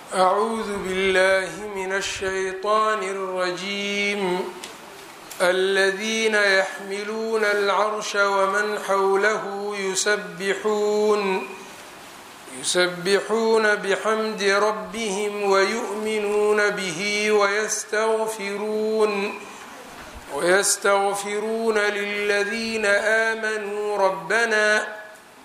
أعوذ بالله من الشيطان الرجيم الذين يحملون العرش ومن حوله يسبحون يسبحون بحمد ربهم ويؤمنون به ويستغفرون ويستغفرون للذين آمنوا ربنا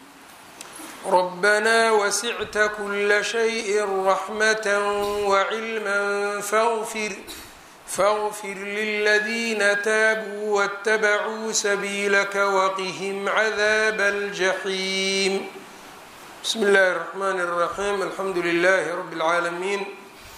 ربنا وسعت كل شيء رحمة وعلما فاغفر فاغفر للذين تابوا واتبعوا سبيلك وقهم عذاب الجحيم بسم الله الرحمن الرحيم الحمد لله رب العالمين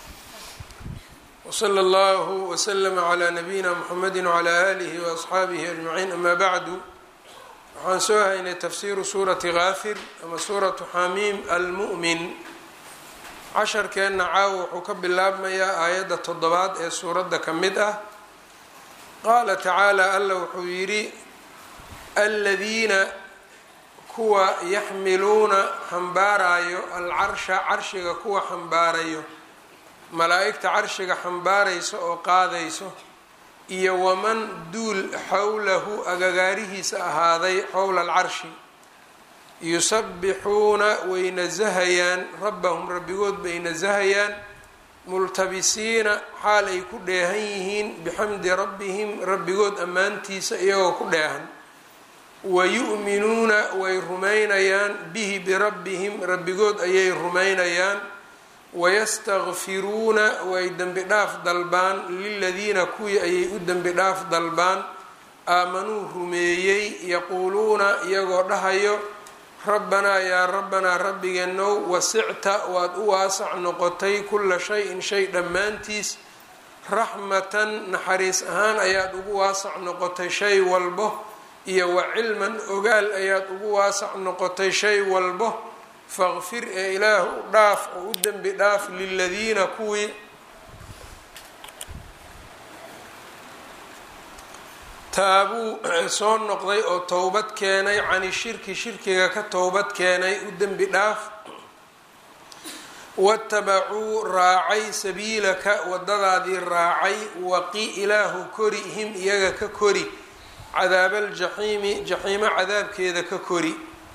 وصلى الله وسلم على نبينا محمد وعلى آله وأصxaabihi أجمعين أما bعd waxaan soo haynay tafsiru suurati kaafir ama suuratu xamiim almu'min casharkeenna caawa wuxuu ka bilaabmayaa aayadda toddobaad ee suuradda ka mid ah qaala tacaala alla wuxuu yidhi aladiina kuwa yaxmiluuna xambaarayo alcarsha carshiga kuwa xambaarayo malaa'igta carshiga xambaarayso oo qaadayso iyo waman duul xowlahu agagaarihiisa ahaaday xowla alcarshi yusabbixuuna way nasahayaan rabbahum rabbigood bay nasahayaan multabisiina xaal ay ku dheehan yihiin bixamdi rabbihim rabbigood ammaantiisa iyagoo ku dheehan wayu'minuuna way rumaynayaan bihi birabbihim rabbigood ayay rumaynayaan wayastakfiruuna way dembi dhaaf dalbaan liladiina kuwii ayay u dembi dhaaf dalbaan aamanuu rumeeyey yaquuluuna iyagoo dhahayo rabbanaa yaa rabbanaa rabbigeenow wasicta waad u waasac noqotay kulla shay-in shay dhammaantiis raxmatan naxariis ahaan ayaad ugu waasac noqotay shay walbo iyo wa cilman ogaal ayaad ugu waasac noqotay shay walbo faqfir ee ilaah u dhaaf oo u dembi dhaaf liladiina kuwii taabuu soo noqday oo towbad keenay cani shirki shirkiga ka towbad keenay u dembi dhaaf watabacuu raacay sabiilaka wadadaadii raacay waqi ilaahu kori him iyaga ka kori cadaabaljaxiimi jaxiimo cadaabkeeda ka kori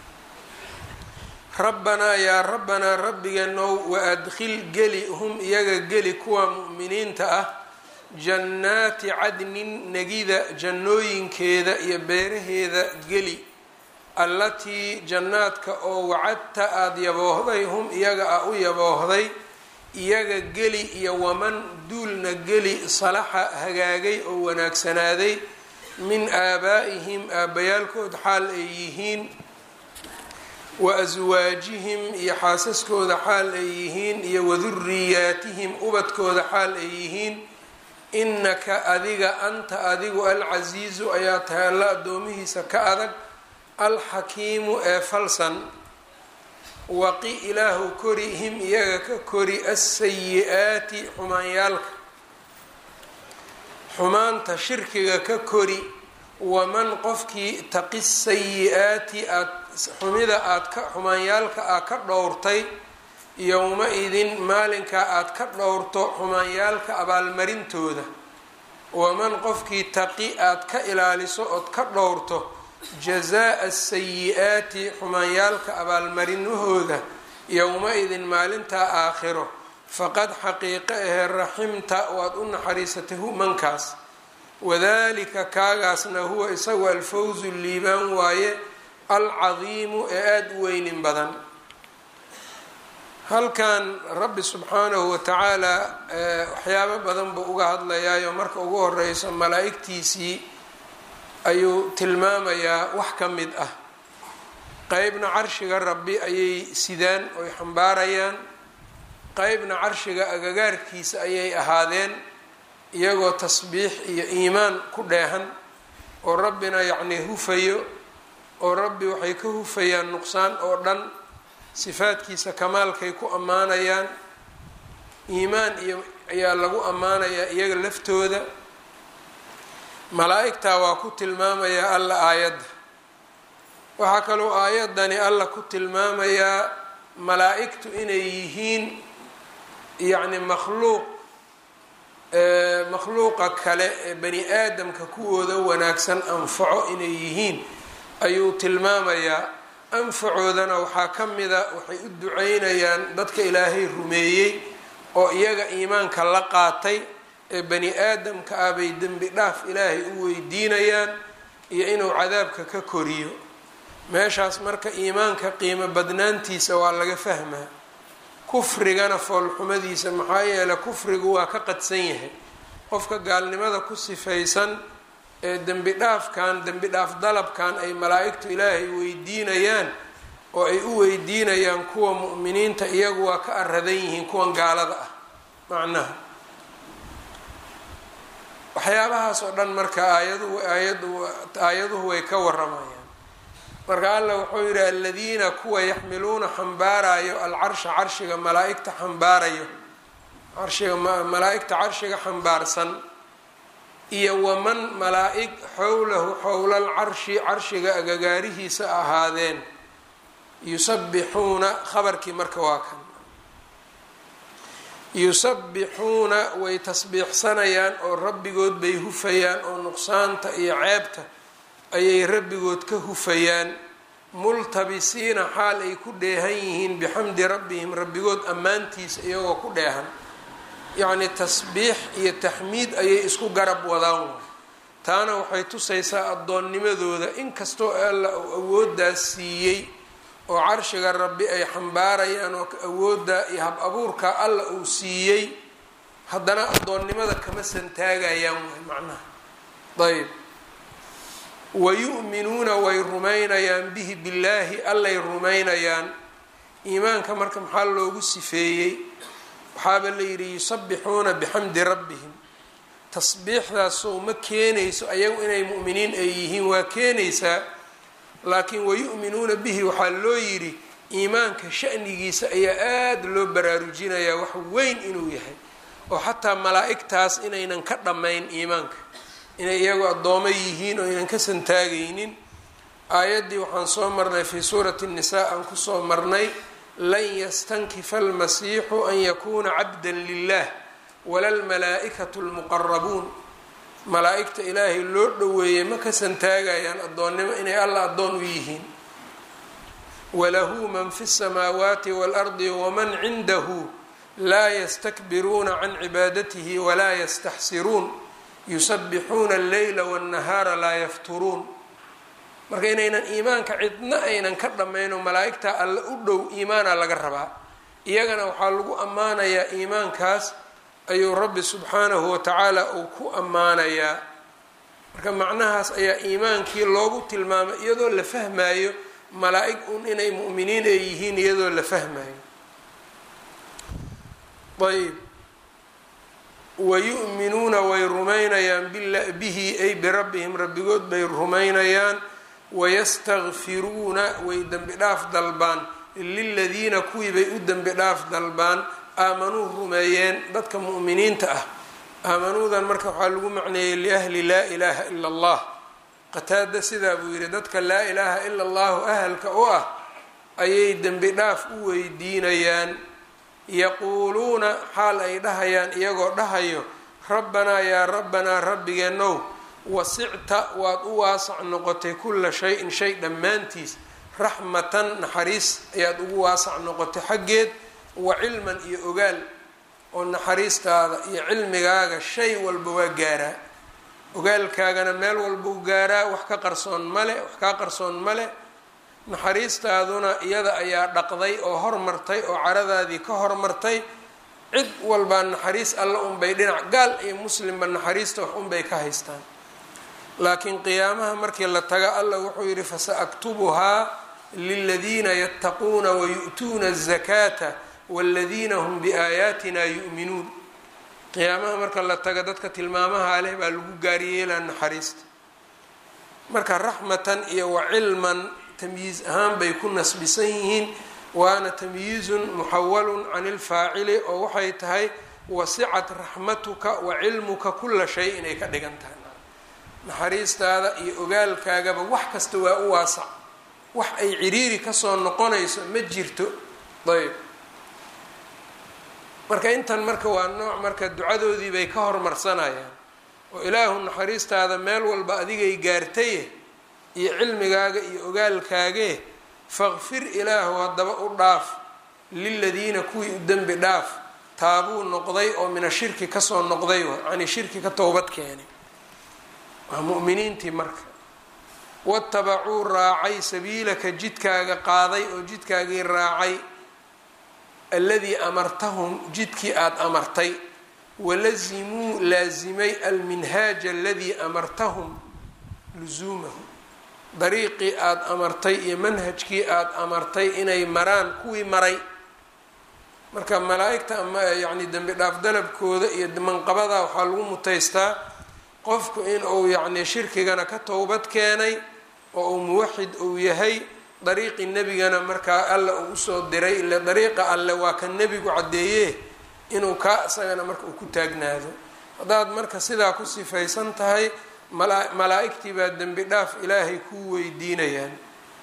rabbanaa yaa rabbanaa rabbigeenow waadkhil geli hum iyaga geli kuwa mu'miniinta ah jannaati cadnin negida jannooyinkeeda iyo beeraheeda geli allatii jannaadka oo wacadta aada yaboohday hum iyaga a u yaboohday iyaga geli iyo waman duulna geli salaxa hagaagay oo wanaagsanaaday min aabaa'ihim aabbayaalkood xaal ay yihiin wa aswaajihim iyo xaasaskooda xaal ay yihiin iyo waduriyaatihim ubadkooda xaal ay yihiin innaka adiga anta adigu alcasiizu ayaa tahay alla addoomihiisa ka adag alxakiimu ee falsan waqi ilaahu kori him iyaga ka kori asayi-aati xumaanyaalka xumaanta shirkiga ka kori waman qofkii taqi sayi-aati aad xumida aad ka xumaanyaalka aad ka dhowrtay yowma-idin maalinkaa aad ka dhowrto xumaanyaalka abaalmarintooda waman qofkii taqi aad ka ilaaliso ood ka dhowrto jazaa-a sayi-aati xumaanyaalka abaalmarinahooda yowma-idin maalintaa aakhiro faqad xaqiiqo ahee raximta waad u naxariisatay humankaas wadalika kaagaasna huwa isagu alfawzu liibaan waaye alcadiimu ee aada u weynin badan halkan rabbi subxaanahu watacaala waxyaabo badan buu uga hadlayaayo marka ugu horeyso malaa-igtiisii ayuu tilmaamayaa wax ka mid ah qeybna carshiga rabbi ayay sidaan oy xambaarayaan qeybna carshiga agagaarkiisa ayay ahaadeen iyagoo tasbiix iyo iimaan ku dheehan oo rabbina yacnii hufayo oo rabbi waxay ka hufayaan nuqsaan oo dhan sifaadkiisa kamaalkay ku ammaanayaan iimaan iyo ayaa lagu ammaanayaa iyaga laftooda malaa-igtaa waa ku tilmaamayaa alla aayadda waxaa kaloo aayaddani alla ku tilmaamayaa malaa-igtu inay yihiin yacni makhluuq makhluuqa kale ee bani aadamka kuwooda wanaagsan anfaco inay yihiin ayuu tilmaamayaa anfacoodana waxaa ka mida waxay u duceynayaan dadka ilaahay rumeeyey oo iyaga iimaanka la qaatay ee bani aadamka ah bay dembi dhaaf ilaahay u weydiinayaan iyo inuu cadaabka ka koriyo meeshaas marka iimaanka qiimo badnaantiisa waa laga fahmaa kufrigana foolxumadiisa maxaa yeeley kufrigu waa ka qadsan yahay qofka gaalnimada ku sifaysan ee dembi dhaafkan dembi dhaaf dalabkan ay malaa-igtu ilaahay weydiinayaan oo ay u weydiinayaan kuwa mu'miniinta iyagu waa ka aradan yihiin kuwan gaalada ah macnaha waxyaabahaas oo dhan marka aayadu aayadu aayaduhu way ka waramayaan marka alla wuxuu yidhi aladiina kuwa yaxmiluuna xambaarayo alcarsha carshiga malaa-igta xambaarayo carshiga malaa-igta carshiga xambaarsan iyo waman malaa-ig xowlahu xowla alcarshi carshiga agagaarihiisa ahaadeen yusabbixuuna khabarkii marka waa kan yusabbixuuna way tasbiixsanayaan oo rabbigood bay hufayaan oo nuqsaanta iyo ceebta ayay rabbigood ka hufayaan multabisiina xaal ay ku dheehan yihiin bixamdi rabbihim rabbigood ammaantiisa iyagoo ku dheehan yacni tasbiix iyo taxmiid ayay isku garab wadaan taana waxay tusaysaa addoonnimadooda inkastoo alla uu awooddaas siiyey oo carshiga rabbi ay xambaarayaan oo awoodda iyo hab abuurka alla uu siiyey haddana addoonnimada kama santaagayaan way macnaha ayb wayu'minuuna way rumaynayaan bihi billaahi allay rumaynayaan iimaanka marka maxaa loogu sifeeyey waxaaba la yidhi yusabbixuuna bixamdi rabbihim tasbiixdaasoo ma keenayso ayagu inay mu'miniin ay yihiin waa keenaysaa laakiin wayu'minuuna bihi waxaa loo yidhi iimaanka sha'nigiisa ayaa aada loo baraarujinayaa wax weyn inuu yahay oo xataa malaa'igtaas inaynan ka dhammayn iimaanka inay iyagu addoomo yihiin oo aynan ka santaagaynin aayaddii waxaan soo marnay fii suurati nnisaa aan kusoo marnay lan yastankifa almasiixu an yakuuna cabdan lilah wala lmalaa'ikatu lmuqarabuun malaa-igta ilaahay loo dhoweeyey ma ka santaagayaan addoonnimo inay alla addoon u yihiin walahu man fi samaawaati waalardi waman cindahu laa yastakbiruuna can cibaadatihi walaa yastaxsiruun yusabbixuuna alleyla waannahaara laa yafturuun marka inaynan iimaanka cidna aynan ka dhammayn oo malaa-igtaa alle u dhow iimaana laga rabaa iyagana waxaa lagu ammaanayaa iimaankaas ayuu rabbi subxaanahu watacaala uu ku ammaanayaa marka macnahaas ayaa iimaankii loogu tilmaamay iyadoo la fahmaayo malaa-ig un inay mu'miniin ay yihiin iyadoo la fahmaayo ayb wayu'minuuna way rumaynayaan bihi ay birabbihim rabbigood bay rumaynayaan wayastakfiruuna way dembi dhaaf dalbaan liladiina kuwii bay u dembi dhaaf dalbaan aamanuu rumeeyeen dadka mu'miniinta ah aamanuudan marka waxaa lagu macneeyey liahli laa ilaaha ila allah qataada sidaa buu yidhi dadka laa ilaaha ila allahu ahalka u ah ayay dembi dhaaf u weydiinayaan yaquuluuna xaal ay dhahayaan iyagoo dhahayo rabbanaa yaa rabbanaa rabbigeenow wasicta waad u waasac noqotay kulla shay-in shay dhammaantiis raxmatan naxariis ayaad ugu waasac noqotay xaggeed wa cilman iyo ogaal oo naxariistaada iyo cilmigaaga shay walba waa gaaraa ogaalkaagana meel walbuu gaaraa wax ka qarsoon male wax kaa qarsoon male naxariistaaduna iyada ayaa dhaqday oo hormartay oo caradaadii ka hormartay cid walbaa naxariis alle unbay dhinac gaal iyo muslimba naxariista wax unbay ka haystaan laakiin qiyaamaha markii la taga allah wuxuu yidhi fasa-aktubuhaa liladiina yattaquuna wayu'tuuna azakaata waladiina hum biaayaatina yu'minuun qiyaamaha marka la taga dadka tilmaamaha leh baa lagu gaariyeelaa naxariista marka raxmatan iyo wa cilman tamyiiz ahaan bay ku nasbisan yihiin waana tamyiizun muxawalun can ilfaacili oo waxay tahay wasicat raxmatuka wa cilmuka kula shay inay ka dhigan tahay naxariistaada iyo ogaalkaagaba wax kasta waa u waasac wax ay ciriiri kasoo noqonayso ma jirto ayb marka intan marka waa nooc marka ducadoodii bay ka hormarsanayaan oo ilaahu naxariistaada meel walba adigay gaartaye iyo cilmigaaga iyo ogaalkaagee faqfir ilaahu haddaba u dhaaf liladiina kuwii u dembi dhaaf taabuu noqday oo mina shirki kasoo noqday wa yani shirki ka towbad keenay waa mu'miniintii marka watabacuu raacay sabiilaka jidkaaga qaaday oo jidkaagii raacay alladii amartahum jidkii aada amartay walazimuu laasimay alminhaaja aladii amartahum lusuumahu dariiqii aada amartay iyo manhajkii aada amartay inay maraan kuwii maray marka malaa-igta ama yacni dembi dhaaf dalabkooda iyo manqabada waxaa lagu mutaystaa qofku in uu yacni shirkigana ka towbad keenay oo uu muwaxid uu yahay dariiqii nebigana markaa alla uu usoo diray ile dariiqa alle waa ka nebigu caddeeye inuu kaa isagana marka uu ku taagnaado haddaad marka sidaa ku sifaysan tahay malaa-igtii baa dembi dhaaf ilaahay kuu weydiinayaan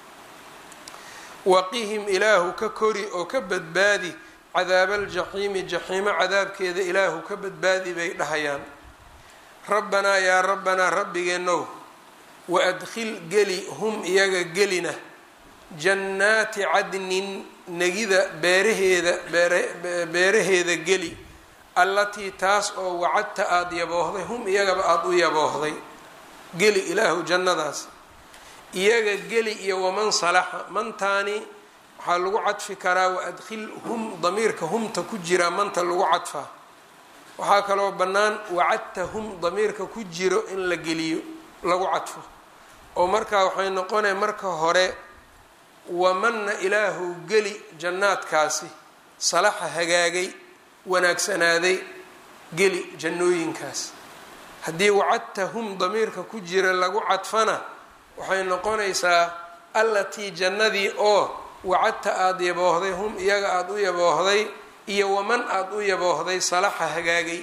waqihim ilaahu ka kori oo ka badbaadi cadaabaljaxiimi jaxiimo cadaabkeeda ilaahu ka badbaadi bay dhahayaan rabbanaa yaa rabbanaa rabbigeenow wa adkhil geli hum iyaga gelina jannaati cadnin negida beeraheeda beeraheeda geli allatii taas oo wacadta aada yaboohday hum iyagaba aada u yaboohday geli ilaahu jannadaas iyaga geli iyo waman salaxa mantaani waxaa lagu cadfi karaa waadkhil hum damiirka humta ku jira manta lagu cadfaa waxaa kaloo bannaan wacadta hum damiirka ku jiro in la geliyo lagu cadfo oo markaa waxay noqonaya marka hore wamanna ilaahu geli jannaadkaasi salaxa hagaagay wanaagsanaaday geli jannooyinkaas haddii wacadta hum damiirka ku jira lagu cadfana waxay noqonaysaa allatii jannadii oo wacadta aada yaboohday hum iyaga aada u yaboohday iyo waman aada u yaboohday salaxa hagaagay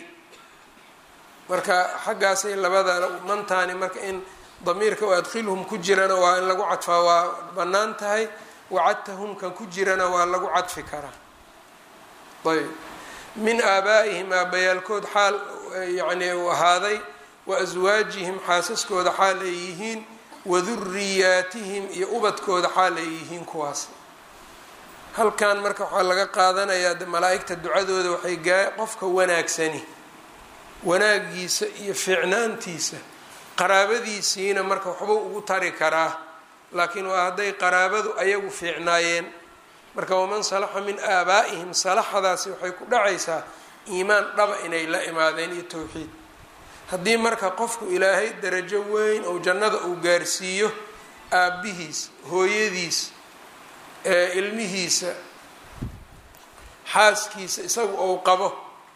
marka xaggaasay labada mantaani marka in damiirka u adkhilhum ku jirana waa in lagu cadfaa waa bannaan tahay wacadtahum kan ku jirana waa lagu cadfi karaa ayb min aabaa'ihim aabbayaalkood xaal yacni u ahaaday wa aswaajihim xaasaskooda xaal ay yihiin wa duriyaatihim iyo ubadkooda xaal ay yihiin kuwaas halkan marka waxaa laga qaadanayaa malaa-igta ducadooda waxay gaa qofka wanaagsani wanaagiisa iyo fiicnaantiisa qaraabadiisiina marka waxbuu ugu tari karaa laakiin waa hadday qaraabadu ayagu fiicnaayeen marka waman salaxa min aabaa'ihim salaxadaasi waxay ku dhacaysaa iimaan dhaba inay la imaadeen iyo towxiid haddii marka qofku ilaahay darajo weyn ou jannada uu gaarsiiyo aabbihiis hooyadiis ilmihiisa xaaskiisa isagu ou qabo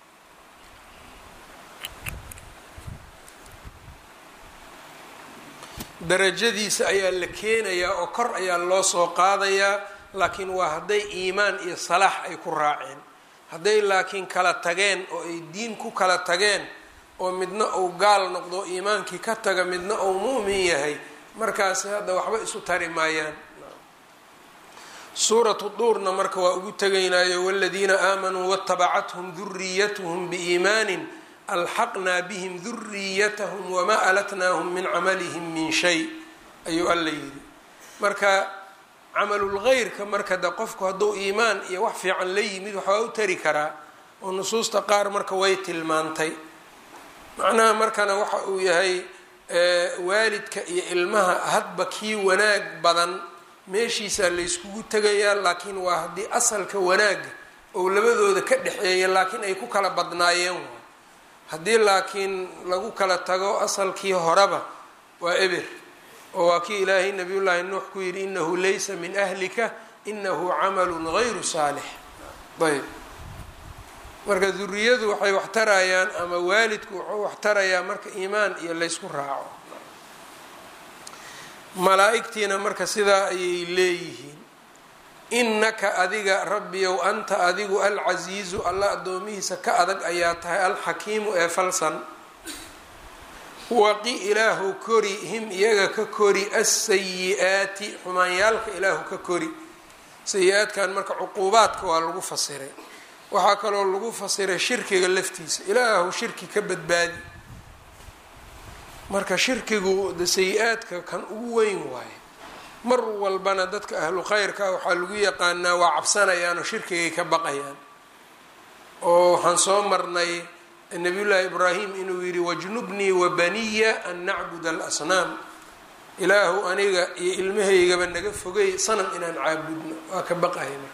darajadiisa ayaa la keenayaa oo kor ayaa loo soo qaadayaa laakiin waa hadday iimaan iyo salaax ay ku raaceen hadday laakiin kala tageen oo ay diin ku kala tageen oo midna uu gaal noqdo iimaankii ka taga midna uu mu'min yahay markaasi hadda waxba isu tari maayaan suuratu duurna marka waa ugu tegaynaayo waladiina aamanuu watabacathum duriyatuhum biiimaanin alxaqnaa bihim duriyatahum wamaa alatnaahum min camalihim min shay ayuu alla yidhi marka camalulgeyrka marka de qofku hadduu iimaan iyo wax fiican la yimid waxbaa u tari karaa oo nusuusta qaar marka way tilmaantay macnaha markana waxa uu yahay waalidka iyo ilmaha hadba kii wanaag badan meeshiisaa layskugu tegayaa laakiin waa haddii asalka wanaaga oo labadooda ka dhexeeya laakiin ay ku kala badnaayeen waay haddii laakiin lagu kala tago asalkii horeba waa eber oo waa kii ilaahay nabiyullaahi nuux ku yidhi inahu laysa min ahlika inahu camalun gayru saalix ayb marka duriyadu waxay wax tarayaan ama waalidku wuxuu wax tarayaa marka iimaan iyo laysku raaco malaa-igtiina marka sidaa ayay leeyihiin innaka adiga rabbiyow anta adigu alcasiizu alla addoomihiisa ka adag ayaa tahay alxakiimu ee falsan waqi ilaahu kori him iyaga ka kori asayi-aati xumaanyaalka ilaahu ka kori sayi-aadkan marka cuquubaadka waa lagu fasiray waxaa kaloo lagu fasiray shirkiga laftiisa ilaahu shirki ka badbaadi marka shirkigu de sayi-aadka kan ugu weyn waaye mar walbana dadka ahlu khayrka waxaa lagu yaqaanaa waa cabsanayaan oo shirkigay ka baqayaan oo waxaan soo marnay nabiyullaahi ibraahim inuu yidhi wajnubnii wabaniya an nacbud alasnaam ilaahu aniga iyo ilmahaygaba naga fogay sanam inaan caabudno waa ka baqaya marka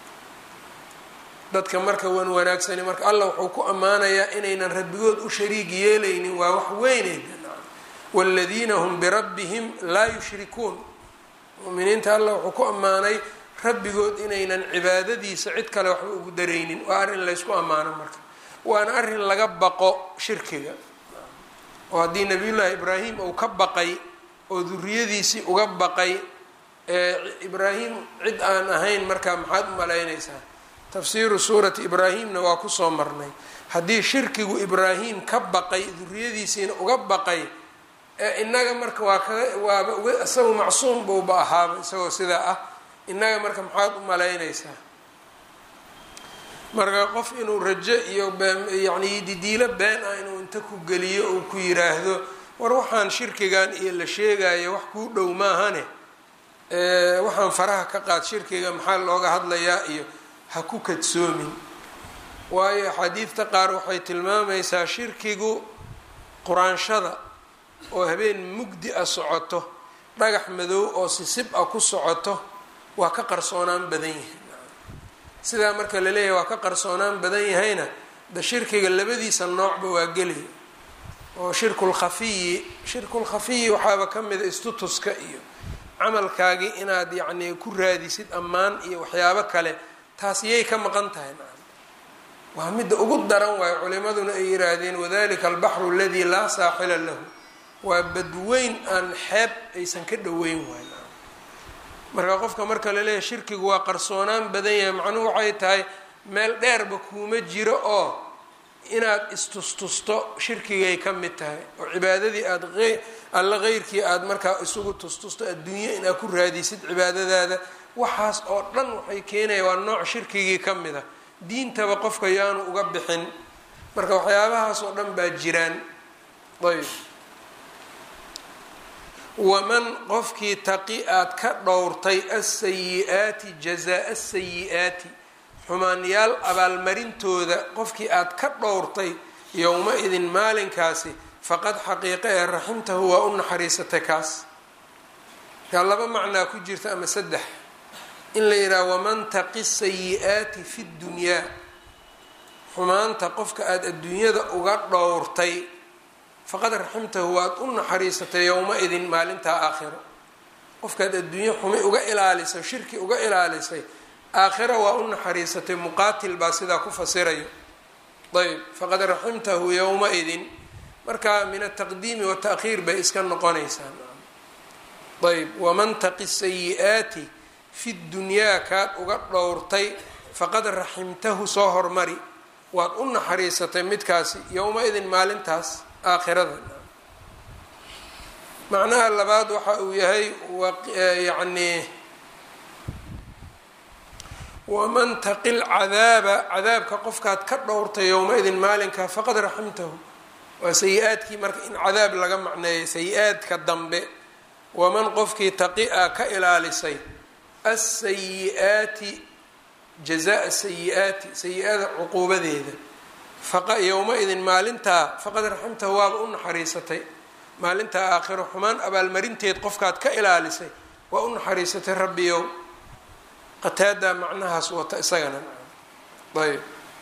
dadka marka wan wanaagsani marka allah wuxuu ku ammaanayaa inaynan rabbigood u shariig yeelaynin waa wax weyneyda waaladiina hum birabbihim laa yushrikuun muminiinta allah wuxuu ku ammaanay rabbigood inaynan cibaadadiisa cid kale waxba ugu daraynin waa arrin laysku ammaano marka waana arrin laga baqo shirkiga oo haddii nabiyullaahi ibraahim uu ka baqay oo duriyadiisii uga baqay ibraahim cid aan ahayn markaa maxaad u malaynaysaa tafsiiru suurati ibraahimna waa kusoo marnay haddii shirkigu ibraahim ka baqay duriyadiisiina uga baqay inaga marka waa kaga waaba isagu macsuum buuba ahaaba isagoo sidaa ah inaga marka maxaad u malaynaysaa marka qof inuu rajo iyo yani didiilo been ah inuu inta ku geliyo uu ku yiraahdo war waxaan shirkigan iyo la sheegayo wax kuu dhow maahane waxaan faraha ka qaad shirkiga maxaa looga hadlayaa iyo ha ku kadsoomin waayo axaadiidta qaar waxay tilmaamaysaa shirkigu quraanshada oo habeen mugdi a socoto dhagax madow oo sisib a ku socoto waa ka qarsoonaan badan yahay sidaa marka la leeyahay waa ka qarsoonaan badan yahayna da shirkiga labadiisa noocba waa gelaya oo shirkulkhafiyi shirkulkhafiyi waxaaba ka mida istutuska iyo camalkaagii inaad yacnii ku raadisid ammaan iyo waxyaabo kale taas yay ka maqan tahay waa midda ugu daran waayo culimaduna ay yiraahdeen wadalika albaxru aladii laa saaxila lahu waa badweyn aan xeeb aysan ka dhoweyn waay marka qofka marka laleeyahay shirkigu waa qarsoonaan badan yahay macnuhu waxay tahay meel dheerba kuuma jiro oo inaad istustusto shirkigay ka mid tahay oo cibaadadii aada alla keyrkii aada markaa isugu tustusto adduunye inaad ku raadisid cibaadadaada waxaas oo dhan waxay keenaya waa nooc shirkigii ka mid a diintaba qofka yaanu uga bixin marka waxyaabahaas oo dhan baa jiraan ayb waman qofkii taqi aad ka dhowrtay asayi-aati jazaa asayi-aati xumaanyaal abaalmarintooda qofkii aad ka dhowrtay yowma-idin maalinkaasi faqad xaqiiqa ee raximtahu waa u naxariisatay kaas kaa laba macnaa ku jirta ama saddex in la yidhaha waman taqi sayi-aati fi ddunyaa xumaanta qofka aada adduunyada uga dhowrtay faqad raximtahu waad u naxariisatay yowma-idin maalintaa aakhiro qofkaad adduunye xumi uga ilaalisay shirki uga ilaalisay aakhira waa u naxariisatay muqaatil baa sidaa ku fasirayo ayb faqad raximtahu yowma-idin marka min ataqdiimi wata'khiir bay iska noqonaysaa ayb waman taqi sayi-aati fi dunyaa kaad uga dhowrtay faqad raximtahu soo hormari waad u naxariisatay midkaasi yowma-idin maalintaas aakhirada macnaha labaad waxa uu yahay yacni waman taqi lcadaaba cadaabka qofkaad ka dhowrtay yowma-idin maalinka faqad raximtahu waa sayi-aadkii marka in cadaab laga macneeyay sayi-aadka dambe waman qofkii taqi-a ka ilaalisay asayi-aati jazaa sayi-aati sayi-ada cuquubadeeda yowma-idin maalintaa faqad raximtahu waaba u naxariisatay maalintaa aakhiro xumaan abaalmarinteed qofkaad ka ilaalisay waa u naxariisatay rabbiyow qataadaa macnahaas wata isagana ayb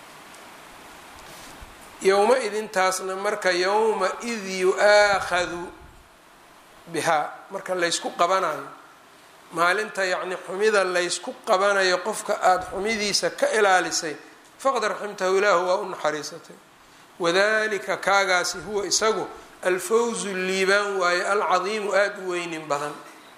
yowma-idintaasna marka yowma-id yu-aakhadu bihaa marka laysku qabanayo maalinta yacni xumida laysku qabanayo qofka aada xumidiisa ka ilaalisay faqad raximtahu ilaahu waa u naxariisatay wadalika kaagaasi huwa isagu alfawzu liibaan waaye alcadiimu aada u weynin badan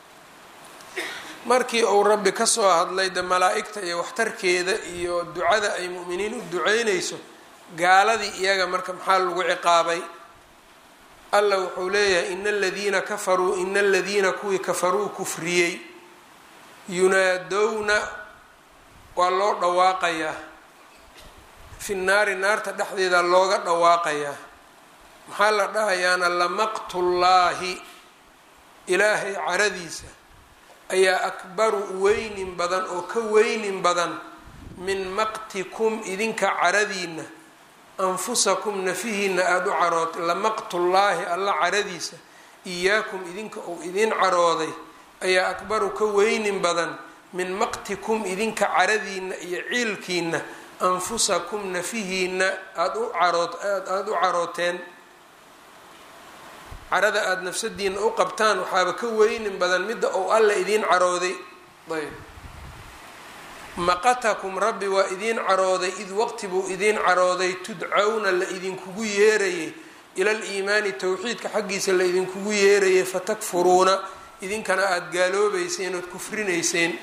markii uu rabbi kasoo hadlay de malaa-igta iyo waxtarkeeda iyo ducada ay mu'miniin u duceynayso gaaladii iyaga marka maxaa lagu ciqaabay alla wuxuu leeyahay ina aladiina kafaruu ina aladiina kuwii kafaruu kufriyey yunaadowna waa loo dhawaaqayaa fi naari naarta dhexdeeda looga dhawaaqayaa maxaa la dhahayaana lamaqtullaahi ilaahay caradiisa ayaa akbaru weynin badan oo ka weynin badan min maqtikum idinka caradiina anfusakum nafihiina aada u carootay lamaqtullaahi alla caradiisa iyaakum idinka uu idin carooday ayaa akbaru ka weynin badan min maqtikum idinka caradiina iyo ciilkiina anfusakum nafihiina aada u carood aada u carooteen carada aada nafsadiina u qabtaan waxaaba ka weynin badan midda uu alla idiin carooday ayb maqatakum rabbi waa idiin carooday id waqti buu idiin carooday tudcawna la idinkugu yeerayay ila liimaani towxiidka xaggiisa la idinkugu yeerayay fatakfuruuna idinkana aada gaaloobeyseen ood kufrinayseen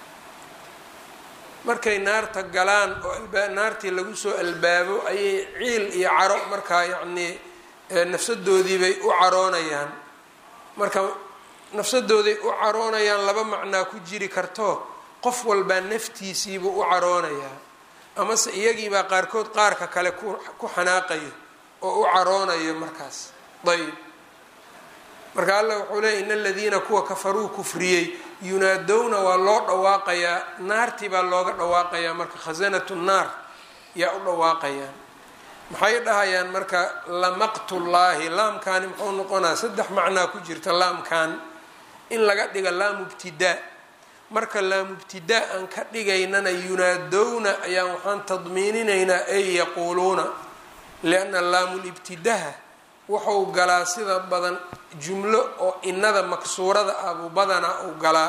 markay naarta galaan oo naartii lagu soo albaabo ayay ciil iyo caro markaa yacnii nafsadoodii bay u caroonayaan marka nafsadooday u caroonayaan laba macnaa ku jiri karto qof walbaa naftiisiibuu u caroonayaa amase iyagiibaa qaarkood qaarka kale ku xanaaqayo oo u caroonayo markaas ayb marka allah wuxuu leeyay in aladiina kuwa kafaruu kufriyey yunaadowna waa loo dhawaaqayaa naartii baa looga dhawaaqayaa marka khasanatu naar yaa u dhawaaqayaan maxay dhahayaan marka lamaqtullaahi laamkaani muxuu noqonaa saddex macnaa ku jirta laamkan in laga dhiga laamu ibtidaa marka laamubtidaa aan ka dhigaynana yunaadowna ayaan waxaan tadmiininaynaa ay yaquuluuna lianna laamulibtidaha wuxuu galaa sida badan jumlo oo inada maksuurada abu badanaa uu galaa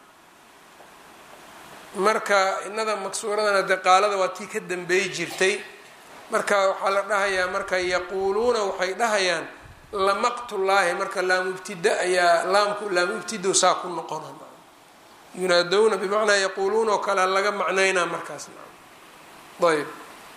marka inada maksuuradana dee qaalada waa tii ka dambeey jirtay marka waxaa la dhahayaa marka yaquuluuna waxay dhahayaan lamaqtullaahi marka laamubtida ayaa laamku laamubtido saa ku noqona yunaadowna bimacnaa yaquuluuna oo kale laga macnaynaa markaas ayb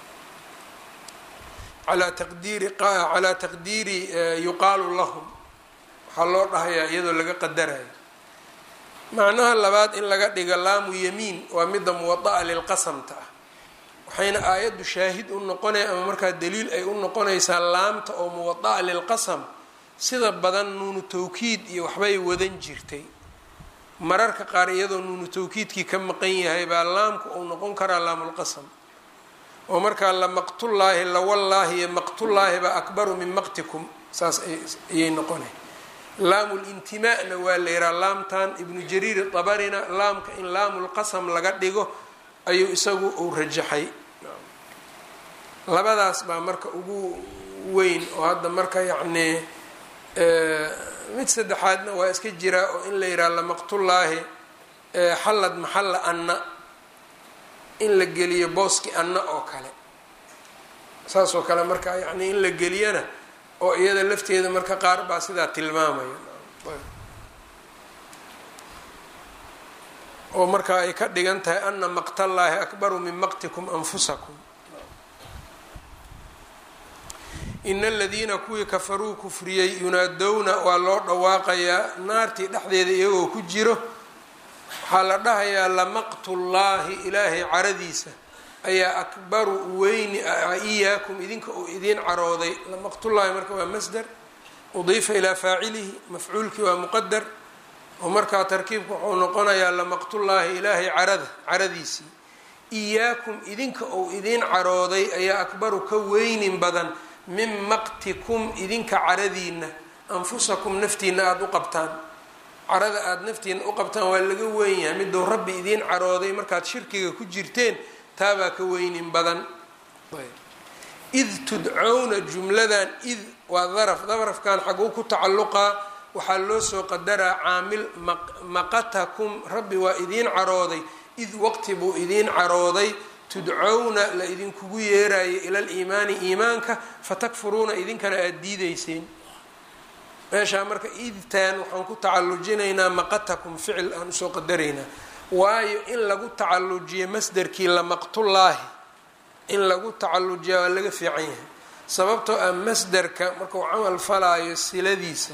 alaa taqdiiri calaa taqdiiri yuqaalu lahum waxaa loo dhahayaa iyadoo laga qadarayo macnaha labaad in laga dhiga laamu yamiin waa midda muwada'a lilqasamta ah waxayna aayaddu shaahid u noqonaya ama markaa daliil ay u noqonaysaa laamta oo muwada'a lilqasam sida badan nuunu tawkiid iyo waxbay wadan jirtay mararka qaar iyadoo nuunu tawkiidkii ka maqan yahay baa laamku uu noqon karaa laamulqasam oo markaa lamaqtullaahi lawallaahi iyo maqtullaahi baa akbaru min maqtikum saas ayay noqonay laamulintimaana waa la yihaha laamtan ibnu jariir dabarina laamka in laamulqasam laga dhigo ayuu isagu uu rajaxay labadaas baa marka ugu weyn oo hadda marka yacnii mid saddexaadna waa iska jiraa oo in la yidhaha lamaqtullaahi xallad maxalla anna in la geliyo booski anna oo kale saas oo kale marka yacni in la geliyana oo iyada lafteeda marka qaar baa sidaa tilmaamaya oo marka ay ka dhigan tahay ana maqtallaahi akbaru min maqtikum anfusakum ina aladiina kuwii kafaruu kufriyey yunaadowna waa loo dhawaaqayaa naartii dhexdeeda iyagoo ku jiro waxaa la dhahayaa lamaqtullaahi ilaahay caradiisa ayaa akbaru weyni iyaakum idinka uu idiin carooday lamaqtullaahi marka waa masder udiifa ilaa faacilihi mafcuulkii waa muqadar oo markaa tarkiibka wuxuu noqonayaa lamaqtullaahi ilaahay carada caradiisii iyaakum idinka uu idiin carooday ayaa akbaru ka weynin badan min maqtikum idinka caradiina anfusakum naftiina aada u qabtaan carada aada naftiina u qabtaan waa laga weyn yahay miduu rabbi idiin carooday markaad shirkiga ku jirteen taabaa ka weynin badan id tudcowna jumladan id waa daraf darafkan xaguu ku tacalluqaa waxaa loo soo qadaraa caamil maqatakum rabbi waa idiin carooday id waqti buu idiin carooday tudcowna la idinkugu yeerayo ila liimaani iimaanka fatakfuruuna idinkana aada diideyseen meeshaa marka idtaan waxaan ku tacalujinaynaa maqatakum ficil aan usoo qadaraynaa waayo in lagu tacalujiyo masderkii lamaqtullaahi in lagu tacalujiya waa laga fiican yahay sababtoo ah masderka markuu camal falaayo siladiisa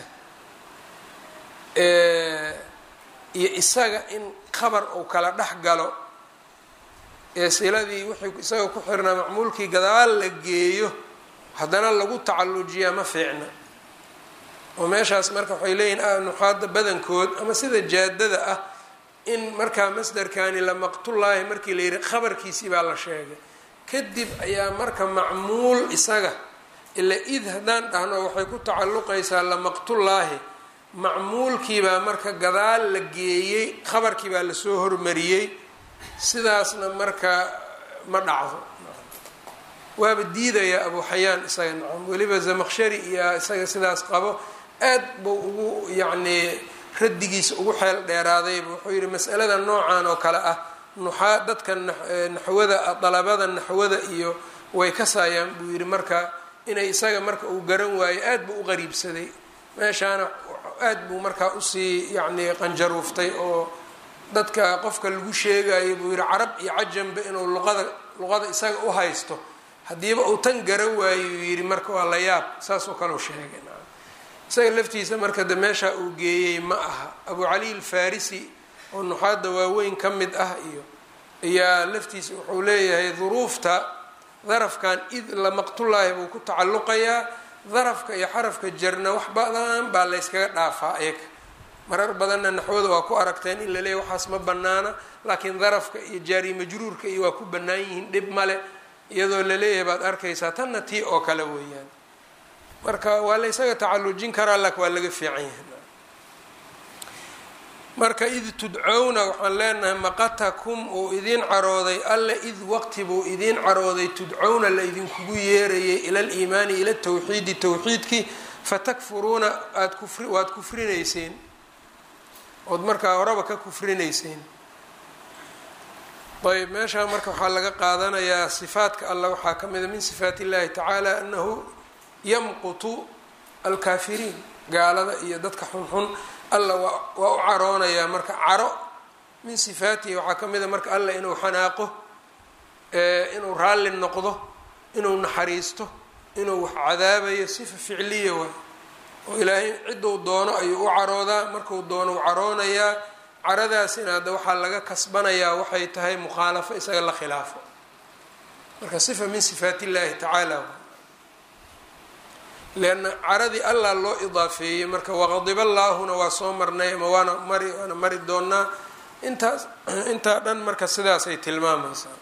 iyo isaga in khabar uu kala dhex galo ee siladii wixii isaga ku xirnaa macmuulkii gadaal la geeyo haddana lagu tacallujiyaa ma fiicna oo meeshaas marka waxay leeyihin nuxaada badankood ama sida jaadada ah in markaa masderkani lamaqtullaahi markii la yidhi khabarkiisii baa la sheegay kadib ayaa marka macmuul isaga ila id haddaan dhahno waxay ku tacalluqaysaa lamaqtullaahi macmuulkiibaa marka gadaal la geeyey khabarkii baa lasoo hormariyey sidaasna marka ma dhacdo waaba diidaya abu xayaan isaga nacam weliba zamaqshari iyo isaga sidaas qabo aad buu ugu yacnii raddigiisa ugu xeel dheeraadayba wuxuu yihi masalada noocan oo kale ah nuxaa dadka naxwada dalabada naxwada iyo way kasaayaan buu yihi marka inay isaga marka uu garan waayo aad buu u qariibsaday meeshaana aad buu markaa usii yacnii qanjaruuftay oo dadka qofka lagu sheegayo buu yihi carab iyo cajamba inuu luqada luqada isaga u haysto haddiiba uu tan garan waayo uu yihi marka waa la yaab saasoo kale u sheegay isaga laftiisa marka de meesha uu geeyey ma aha abu cali alfarisi oo nuxaada waaweyn ka mid ah iyo ayaa laftiisa wuxuu leeyahay duruufta darafkan id lamaqtullaahi buu ku tacalluqayaa darafka iyo xarafka jarna wax badan baa layskaga dhaafaa eeka marar badanna naxwada waa ku aragteen in la leeyahy waxaas ma banaana laakiin darafka iyo jaari majruurka iyo waa ku bannaan yihiin dhib male iyadoo la leeyahay baad arkaysaa tanna tii oo kale weeyaan marka waa la ysaga tacallujin karaa lak waa laga fiican yahay marka id tudcowna waxaan leenahay maqatakum uu idiin carooday alle id waqti buu idiin carooday tudcowna la idinkugu yeerayay ila aliimaani ila tawxiidi tawxiidkii fatakfuruuna aad kufri waad kufrinayseen ood markaa horeba ka kufrinayseen ayb meeshaa marka waxaa laga qaadanayaa sifaatka alla waxaa ka mida min sifaat illahi tacaala anahu yamqutu alkaafiriin gaalada iyo dadka xunxun alla waa waa u caroonayaa marka caro min sifaatihi waxaa ka mida marka alla inuu xanaaqo inuu raalli noqdo inuu naxariisto inuu wax cadaabayo sifa ficliya waay oo ilaahay cidduu doono ayuu u caroodaa marku doono u caroonayaa caradaasina hadda waxaa laga kasbanayaa waxay tahay mukhaalafo isaga la khilaafo marka sifa min sifaat illahi tacaala leanna caradii allah loo idaafeeyey marka waqadiba allaahuna waa soo marnay ama waana mari waana mari doonaa intaas intaa dhan marka sidaasay tilmaamaysaa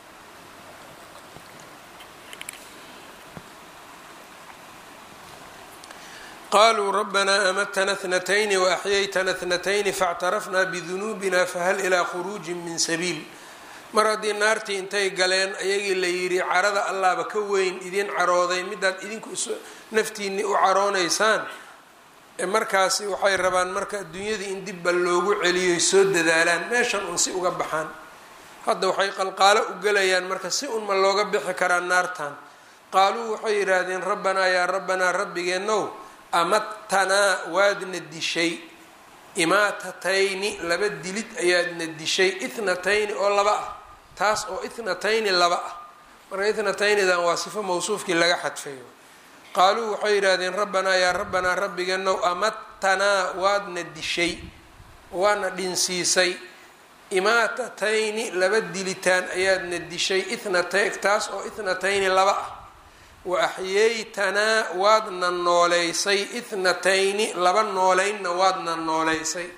qaluu rabbanaa amatna اtnatayni waaxyaytna اtnatayni faاctarafna bidunuubina fahal ilaa khuruuji min sabiil mar haddii naartii intay galeen ayagii la yidhi carada allaaba ka weyn idin carooday midaad idinku naftiinii u caroonaysaan markaasi waxay rabaan marka adduunyadii in dibba loogu celiyoy soo dadaalaan meeshan un si uga baxaan hadda waxay qalqaalo u gelayaan marka si unma looga bixi karaa naartan qaaluu waxay yidhaahdeen rabbanaa yaa rabbanaa rabbigeenow amattanaa waadna dishay imaatatayni laba dilid ayaadna dishay ithnatayni oo laba ah taas oo ithnatayni laba ah marka ithnataynidan waa sifo mawsuufkii laga xadfayo qaaluu waxay yidhaahdeen rabbanaa yaa rabbanaa rabbigeenow amattanaa waadna dishay waadna dhinsiisay imaatatayni laba dilitaan ayaadna dishay ithnatay taas oo ithnatayni laba ah wa axyaytanaa waadna nooleysay ithnatayni laba nooleynna waadna nooleysay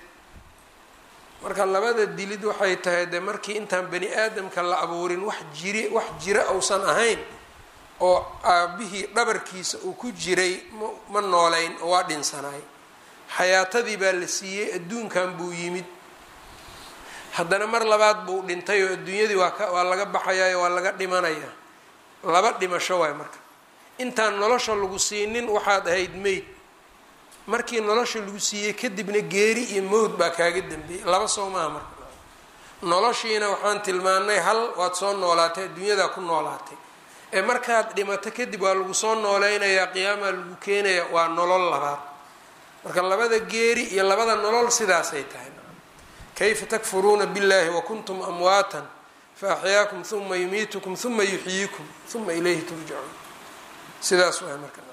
marka labada dilid waxay tahay dee markii intaan bani aadamka la abuurin wax jiri wax jira uusan ahayn oo aabihii dhabarkiisa uu ku jiray ma nooleyn oo waa dhinsanaay xayaatadii baa la siiyey adduunkan buu yimid haddana mar labaad buu dhintay oo adduunyadii waa ka waa laga baxayayo waa laga dhimanayaa laba dhimasho waay marka intaan nolosha lagu siinin waxaad ahayd meyd markii nolosha lagu siiyey kadibna geeri iyo mowd baa kaaga dambeeyey laba soo maaha marka noloshiina waxaan tilmaanay hal waad soo noolaatay adduunyadaa ku noolaatay ee markaad dhimato kadib waa lagu soo nooleynayaa qiyaamaa lagu keenaya waa nolol labaad marka labada geeri iyo labada nolol sidaasay tahay kayfa takfuruuna biاllahi wakuntum amwaatan faaxyaakum huma yumiitukum huma yuxyiikum huma ilayhi turjacuun sidaas waay marka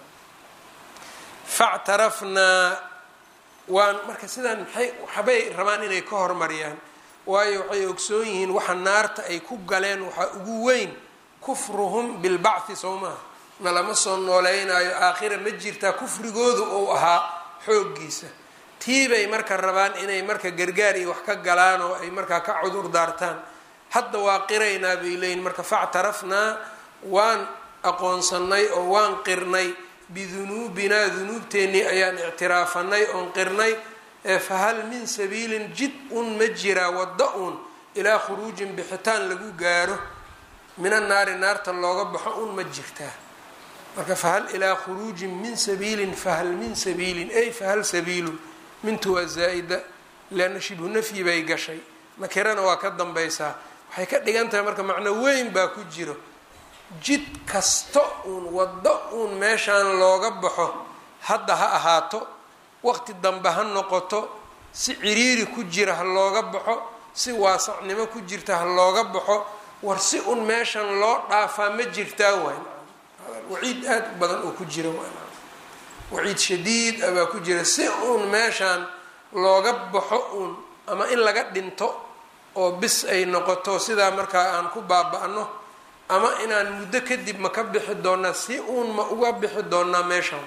factarafnaa waan marka sidaan maxay waxbay rabaan inay ka hormariyaan waayo waxay ogsoon yihiin waxa naarta ay ku galeen waxaa ugu weyn kufruhum bilbacthi soo maha na lama soo nooleynaayo aakhira ma jirtaa kufrigoodu uu ahaa xooggiisa tiibay marka rabaan inay marka gargaar iyo wax ka galaan oo ay markaa ka cudur daartaan hadda waa qiraynaa bay leeyihin marka factarafnaa waan aqoonsannay oo waan qirnay bidunuubinaa dunuubteennii ayaan ictiraafanay oon qirnay ee fahal min sabiilin jid un ma jiraa wadda un ilaa khuruujin bixitaan lagu gaaro mina naari naarta looga baxo un ma jirtaa marka fahal ilaa khuruujin min sabiilin fahal min sabiilin ay fahal sabiilun mintu waa zaa'ida leanna shibhu nafyi bay gashay nakirana waa ka dambaysaa waxay ka dhigan tahay marka macno weyn baa ku jiro jid kasta uun waddo uun meeshaan looga baxo hadda ha ahaato waqti dambe ha noqoto si ciriiri ku jira ha looga baxo si waasacnimo ku jirta ha looga baxo war si un meeshan loo dhaafaa ma jirtaa waay waciid aada u badan oo ku jira waciid shadiid ah baa ku jira si uun meeshaan looga baxo uun ama in laga dhinto oo bis ay noqoto sidaa markaa aan ku baaba-no ama inaan muddo kadib ma ka bixi doonaa si uun ma uga bixi doonaa meeshaan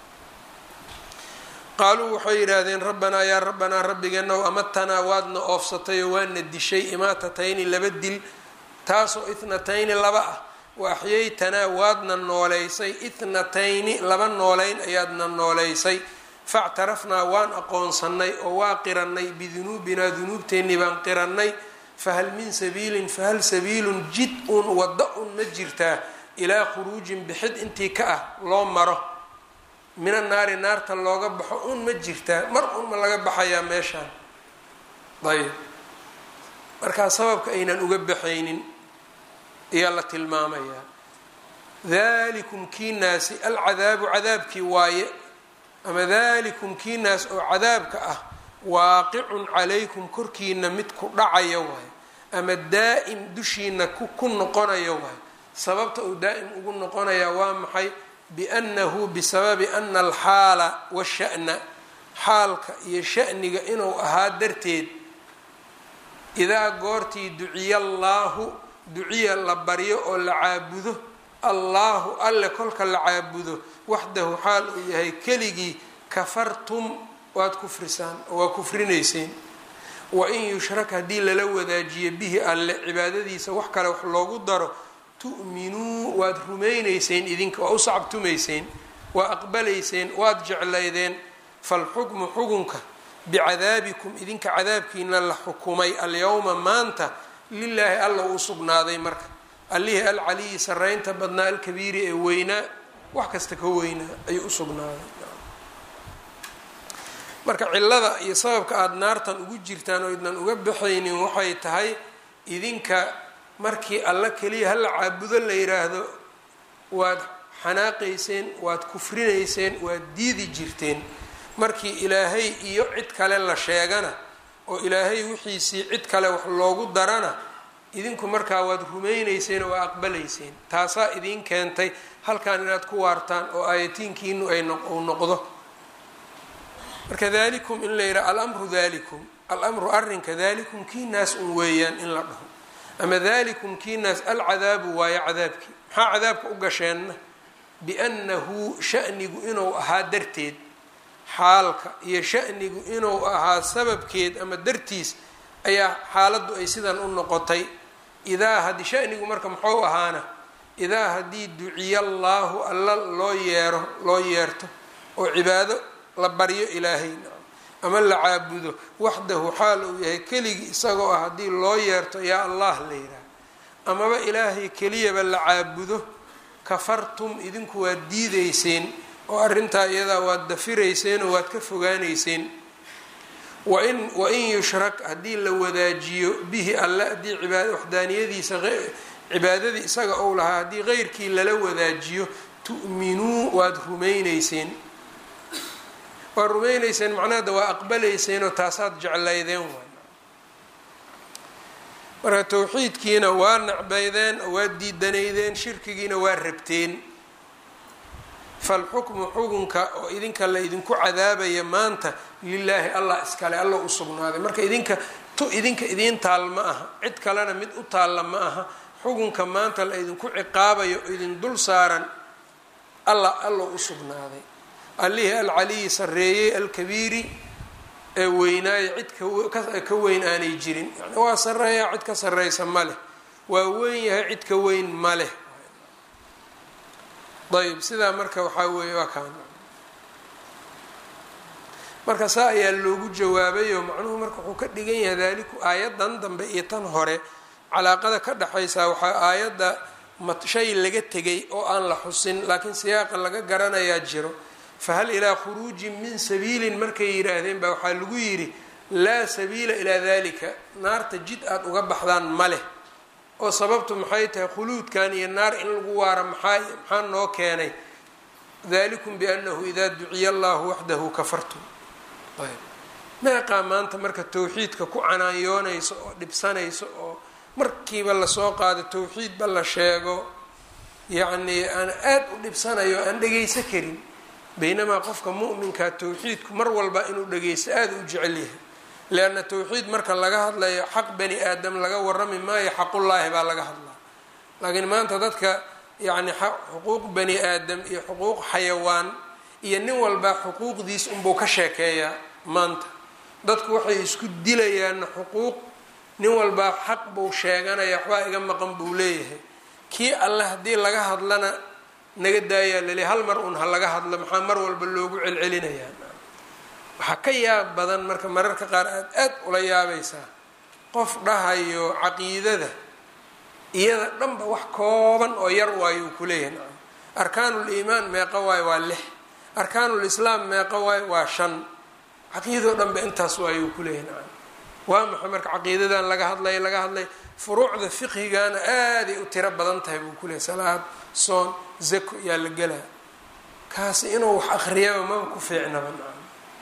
qaaluu waxay yidhaahdeen rabbanaa yaa rabbanaa rabbigeenow amatanaa waadna oofsatayoo waana dishay imaatatayni laba dil taasoo ithnatayni laba ah wa axyaytanaa waadna nooleysay ithnatayni laba nooleyn ayaadna nooleysay factarafnaa waan aqoonsannay oo waa qirannay bidunuubinaa dunuubteennii baan qirannay fahal min sabiilin fahal sabiilun jid un wadda un ma jirtaa ilaa khuruujin bixid intii ka ah loo maro mina naari naarta looga baxo un ma jirtaa mar un ma laga baxayaa meeshaan ayb markaa sababka aynan uga baxaynin ayaa la tilmaamayaa dalikum kiinaasi alcadaabu cadaabkii waaye ama dalikum kiinaas oo cadaabka ah waaqicun calaykum korkiina mid ku dhacaya waaye ama daa-im dushiina ku noqonaya waaye sababta uu daa-im ugu noqonayaa waa maxay biannahu bisababi ana alxaala washa'na xaalka iyo sha'niga inuu ahaa darteed idaa goortii duciya allaahu duciya la baryo oo la caabudo allaahu alle kolka la caabudo waxdahu xaal uu yahay keligii kafartum waad kufrisaan oo waa kufrinayseen wain yushrak haddii lala wadaajiyo bihi alle cibaadadiisa wax kale wax loogu daro tu'minuu waad rumaynayseen idinka waa u sacabtumayseen waa aqbalayseen waad jeclaydeen falxukmu xukunka bicadaabikum idinka cadaabkiina la xukumay alyowma maanta lilaahi alla uu sugnaaday marka allihii alcaliyi saraynta badnaa alkabiiri ee weynaa wax kasta ka weynaa ayuu usugnaaday marka cilada iyo sababka aada naartan ugu jirtaan oo idnan uga baxaynin waxay tahay idinka markii alla keliya hala caabudo la yiraahdo waad xanaaqayseen waad kufrinayseen waad diidi jirteen markii ilaahay iyo cid kale la sheegana oo ilaahay wixiisii cid kale wax loogu darana idinku markaa waad rumaynayseen oo waa aqbalayseen taasaa idiin keentay halkan inaad ku waartaan oo aayatiinkiinu ay uu noqdo marka dalikum in la yidhaha alamru dalikum alamru arrinka dalikum kii naas un weeyaan in la dhaho ama dalikum kii naas alcadaabu waayo cadaabkii maxaa cadaabka u gasheenna biannahu shanigu inuu ahaa darteed xaalka iyo shanigu inuu ahaa sababkeed ama dartiis ayaa xaaladdu ay sidan u noqotay idaa haddii shanigu marka muxuu ahaana idaa haddii duciya allaahu alla loo yeero loo yeerto oo cibaado la baryo ilaahay ama la caabudo waxdahu xaal uu yahay keligii isagoo ah haddii loo yeerto yaa allah la yidhaah amaba ilaahay keliyaba la caabudo kafartum idinku waad diideyseen oo arrintaa iyadaa waad dafirayseen oo waad ka fogaaneyseen wain wain yushrak haddii la wadaajiyo bihi alle haddii cibaad waxdaaniyadiisa cibaadadii isaga ou lahaa haddii qeyrkii lala wadaajiyo tu'minuu waad rumayneyseen waad rumayneyseen macnahada waa aqbalayseenoo taasaad jeclaydeen waay marka towxiidkiina waa necbaydeen oo waa diidanaydeen shirkigiina waa rabteen falxukmu xukunka oo idinka la idinku cadaabaya maanta lilaahi allah iskale alla u sugnaaday marka idinka tu idinka idiin taal ma aha cid kalena mid u taalla ma aha xukunka maanta la idinku ciqaabayo oo idin dul saaran alla allo u sugnaaday allihii alcaliyi sarreeyey alkabiiri ee weynaaye cid ka weyn aanay jirin yani waa sarreeyaa cid ka sarreysa ma leh waa weyn yahay cid ka weyn ma leh ayb sidaa marka waxaa weeye waa kaan marka saa ayaa loogu jawaabayoo macnuhu marka wuxuu ka dhigan yahay daaliku aayadan dambe iyo tan hore calaaqada ka dhexaysaa waxaa aayadda shay laga tegay oo aan la xusin laakiin siyaaqa laga garanayaa jiro fahal ilaa khuruujin min sabiilin markay yidhaahdeen baa waxaa lagu yidhi laa sabiila ilaa dalika naarta jid aada uga baxdaan ma leh oo sababtu maxay tahay khuluudkan iyo naar in lagu waara maxaa maxaa noo keenay dalikum biannahu idaa duciya allahu waxdahu kafartum ayb meeqaa maanta marka tawxiidka ku canaanyoonayso oo dhibsanayso oo markiiba lasoo qaado tawxiidba la sheego yacnii aan aada u dhibsanayo aan dhagayso karin baynamaa qofka mu'minkaa tawxiidku mar walba inuu dhagaysto aada u jecel yahay leanna tawxiid marka laga hadlayo xaq bani aadam laga warami maayo xaqullaahi baa laga hadlaa laakiin maanta dadka yacni xuquuq bani aadam iyo xuquuq xayawaan iyo nin walbaa xuquuqdiis unbuu ka sheekeeyaa maanta dadku waxay isku dilayaanna xuquuq nin walbaa xaq buu sheeganaya waxbaa iga maqan buu leeyahay kii alle haddii laga hadlana naga daayaa lali hal mar un ha laga hadlo maxaa mar walba loogu celcelinayaa waxaa ka yaab badan marka mararka qaar aad aad ula yaabaysaa qof dhahayo caqiidada iyada dhanba wax kooban oo yar waayo uu kuleeyahay nacam arkaanul iimaan meeqa waayo waa lix arkaanul islaam meeqa waayo waa shan caqiidoo dhanba intaas waayo uu kuleeyahay nacam waa maxay marka caqiidadan laga hadlaya laga hadlay furuucda fiqhigana aaday u tiro badan tahay buu kuleeyahy salaad soon zako yaa la gelaa kaasi inuu wax akriyaba maba ku fiicnaba nacam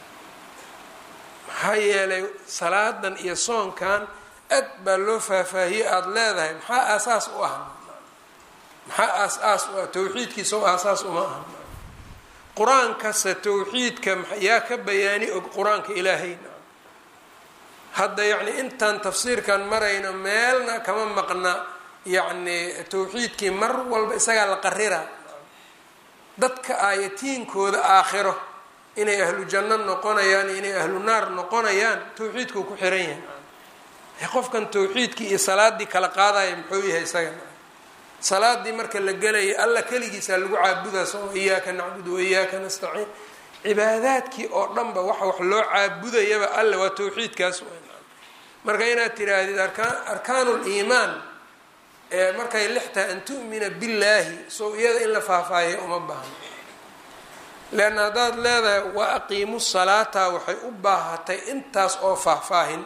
maxaa yeelay salaadan iyo soonkan aad baa loo faahfaahiyey aada leedahay maxaa aasaas u ah maxaa aas-aas u ah tawxiidkiisa o aasaas uma aha qur-aankase tawxiidka yaa ka bayaani og qur-aanka ilaahay hadda yacni intaan tafsiirkan marayno meelna kama maqna yacni tawxiidkii mar walba isagaa la qarira dadka aayatiinkooda aakhiro inay ahlu janno noqonayaan iyo inay ahlu naar noqonayaan tawxiidkuu ku xiran yahay qofkan tawxiidkii iyo salaadii kala qaadaya muxuu yahay isaga salaadii marka la gelaya alla keligiisaa lagu caabudaa soo iyaaka nacbudu waiyaaka nastaciin cibaadaadkii oo dhanba waxa wax loo caabudayaba alle waa tawxiidkaas marka inaad tiraahdid arkaan arkaanul iimaan ee markay lixtahay an tu'mina billaahi sow iyada in la faahfaahiya uma baahno leanna haddaad leedahay wa aqiimu salaata waxay u baahatay intaas oo faahfaahin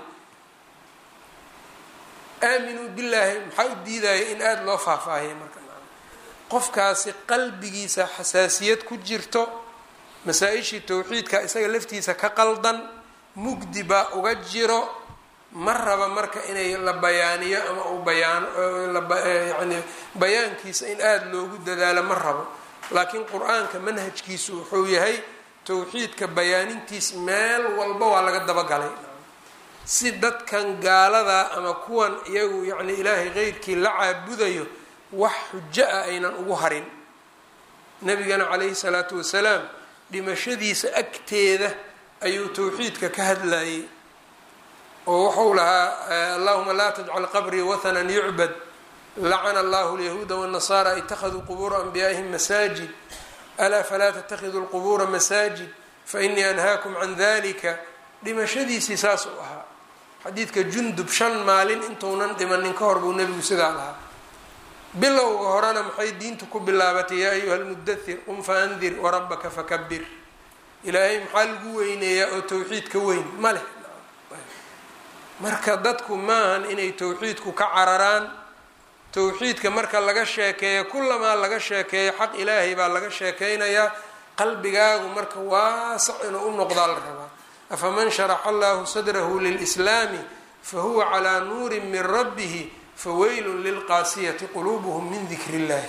aaminuu billaahi maxaa u diidaya in aada loo faahfaahiya marka qofkaasi qalbigiisa xasaasiyad ku jirto masaa-ishii tawxiidka isaga laftiisa ka qaldan mugdi baa uga jiro ma raba marka inay la bayaaniyo ama uu bayaano yani bayaankiisa in aada loogu dadaalo ma rabo laakiin qur-aanka manhajkiisu wuxuu yahay tawxiidka bayaanintiis meel walba waa laga dabagalay si dadkan gaalada ama kuwan iyagu yacni ilaahay qeyrkii la caabudayo wax xujo ah aynan ugu harin nabigana calayhi salaatu wasalaam dhimashadiisa agteeda ayuu tawxiidka ka hadlayay oo wuxuu lahaa allahuma laa tajcal qabrii wathanan yucbad lacana allahu lyahuuda wاnasara itakaduu qubuura anbiyaa'ihim masaajid alaa falaa tatakiduu lqubuura masaajid fainii anhaakum can dalika dhimashadiisii saas uu ahaa xadiidka jundub shan maalin intuunan dhimanin ka hor buu nebigu sidaa lahaa bilowga horena maxay diintu ku bilaabatay yaa ayuha lmudathir qum faandir warabaka fakabir ilaahay maxaa lagu weyneeyaa oo tawxiid ka weyn ma leh marka dadku maahan inay tawxiidku ka cararaan tawxiidka marka laga sheekeeyo kulamaa laga sheekeeyo xaq ilaahay baa laga sheekeynayaa qalbigaagu marka waasac inuu u noqdaa la rabaa afaman sharaxa allahu sadrahu lilslaami fahuwa calaa nuurin min rabbihi faweylun lilqaasiyati quluubuhum min dikri illahi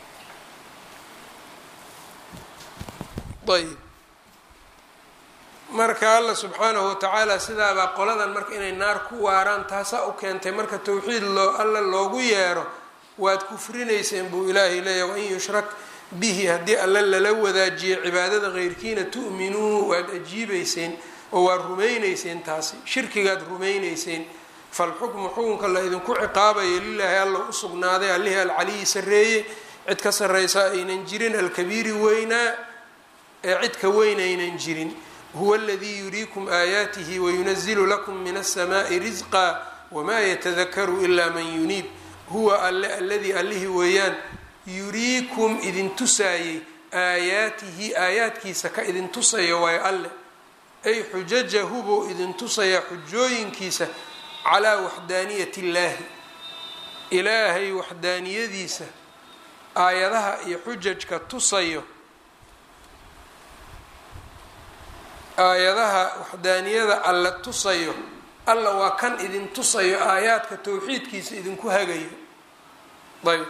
ayb marka alla subxaanahu watacaala sidaabaa qoladan marka inay naar ku waaraan taasaa u keentay marka towxiid loo alla loogu yeero waad kufrinayseen buu ilaahay leeyahy wain yushrak bihi haddii alle lala wadaajiyo cibaadada keyrkiina tu'minuu waad ajiibeyseen oo waad rumayneyseen taasi shirkigaad rumayneyseen falxukmu xukunka la idinku ciqaabayo lilaahi alla u sugnaaday allihii alcaliyi sarreeye cid ka sarreysa aynan jirin alkabiiri weynaa ee cid ka weyn aynan jirin huwa aladii yuriikum aayaatihi wayunazilu lakum min alsamaai risqa wamaa yatadakaru ilaa man yuniib huwa alle alladii allihii weeyaan yuriikum idin tusaayey aayaatihi aayaadkiisa ka idin tusaya waayo alle ay xujajahu buu idin tusayaa xujooyinkiisa calaa waxdaaniyati illaahi ilaahay waxdaaniyadiisa aayadaha iyo xujajka tusayo aayadaha waxdaaniyada alle tusayo alla waa kan idin tusayo aayaadka towxiidkiisa idinku hagayo ayb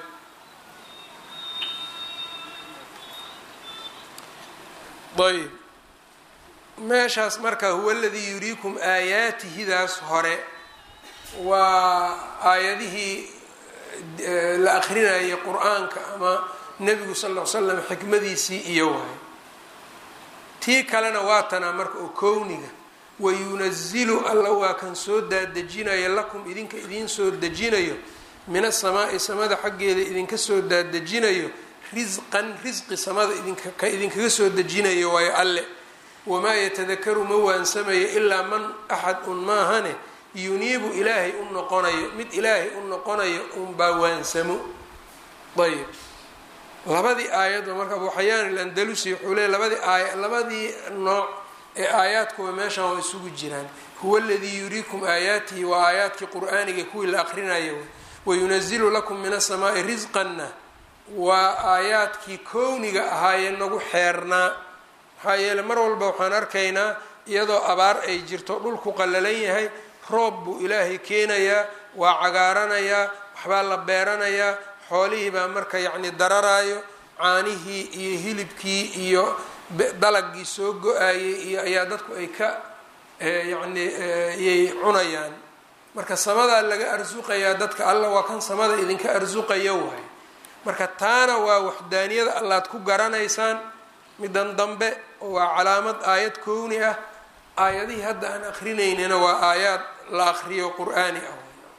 ayb meeshaas marka huwa aladii yuriikum aayaatihidaas hore waa aayadihii la akrinayay qur-aanka ama nebigu sal ll ly slam xikmadiisii iyo waay tii kalena waa tanaa marka oo kowniga wayunazilu alla waa kan soo daadejinayo lakum idinka idiin soo dejinayo min asamaa'i samada xaggeeda idinka soo daadejinayo risqan risqi samada idinka idinkaga soo dejinayo waayo alle wamaa yatadakaru ma waansamayo ilaa man axad un maahane yuniibu ilaahay u noqonayo mid ilaahay u noqonayo unbaa waansamo ayb labadii aayadba marka abu xayaan alandalusi wuxuu leey labadii aaya labadii nooc ee aayaadkuwa meeshan waa isugu jiraan huwa aladii yuriikum aayaatihi waa aayaadkii qur-aaniga kuwii la aqrinayo wayunazilu lakum min asamaai risqanna waa aayaadkii kowniga ahaayee nagu xeernaa maxaa yeele mar walba waxaan arkaynaa iyadoo abaar ay jirto dhulku qallalan yahay roob buu ilaahay keenayaa waa cagaaranayaa waxbaa la beeranayaa xoolihii baa marka yacni dararaayo caanihii iyo hilibkii iyo dalagii soo go-ayay iyo ayaa dadku ay ka yacni yay cunayaan marka samadaa laga arsuqayaa dadka alla waa kan samada idinka arsuqaya waay marka taana waa waxdaaniyada allaad ku garanaysaan midan dambe oo waa calaamad aayad kowni ah aayadihii hadda aan akrinaynina waa aayaad la akriyo qur-aani ah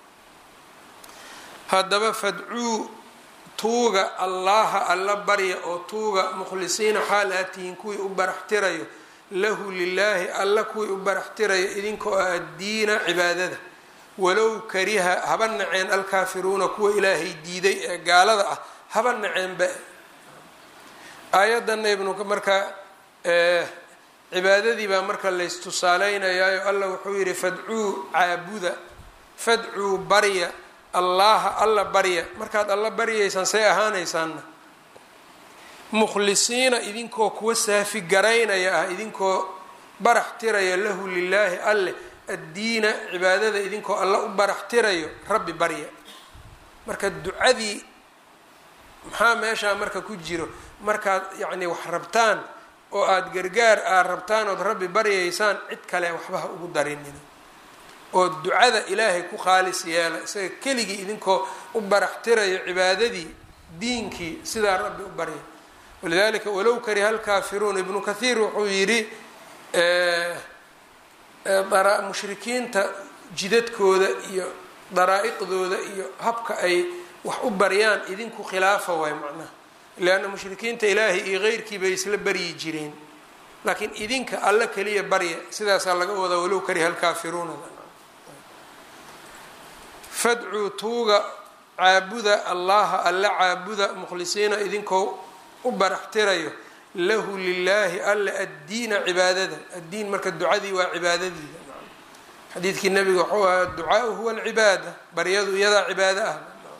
haddaba fadcuu tuuga allaha alla barya oo tuuga mukhlisiina xaal aad tihiin kuwii u baraxtirayo lahu lilaahi alla kuwii u baraxtirayo idinkoo ah addiina cibaadada walow kariha haba naceen alkaafiruuna kuwa ilaahay diiday ee gaalada ah haba naceenba aayadana ibnu marka cibaadadii baa marka laystusaaleynayayo alla wuxuu yihi fadcuu caabuda fadcuu barya allaha alla barya markaad alla baryaysaan say ahaanaysaanna mukhlisiina idinkoo kuwa saafi garaynaya ah idinkoo barax tiraya lahu lilaahi alleh addiina cibaadada idinkoo alla u barax tirayo rabbi barya marka ducadii maxaa meeshaa marka ku jiro markaad yacni wax rabtaan oo aada gargaar aad rabtaan ood rabbi baryaysaan cid kale waxba ha ugu darinina oo ducada ilaahay ku khaalis yeela isaga keligii idinkoo u barax tirayo cibaadadii diinkii sidaa rabbi u barya walidalika walow kariha alkaafiruun ibnu kathiir wuxuu yidhi mushrikiinta jidadkooda iyo daraa-iqdooda iyo habka ay wax u baryaan idinku khilaafa waay macnaha leanna mushrikiinta ilaahay iyo keyrkii bay isla baryi jireen laakiin idinka alla keliya barya sidaasaa laga wadaa walow kariha alkaafiruuna fadcuu tuuga caabuda allaha alla caabuda mukhlisiina idinkoo u barax tirayo lahu lilaahi alla addiina cibaadada addiin marka ducadii waa cibaadadiida xadiidkii nabiga wuxuu ahaa adducaau huwa alcibaada baryadu iyadaa cibaado ah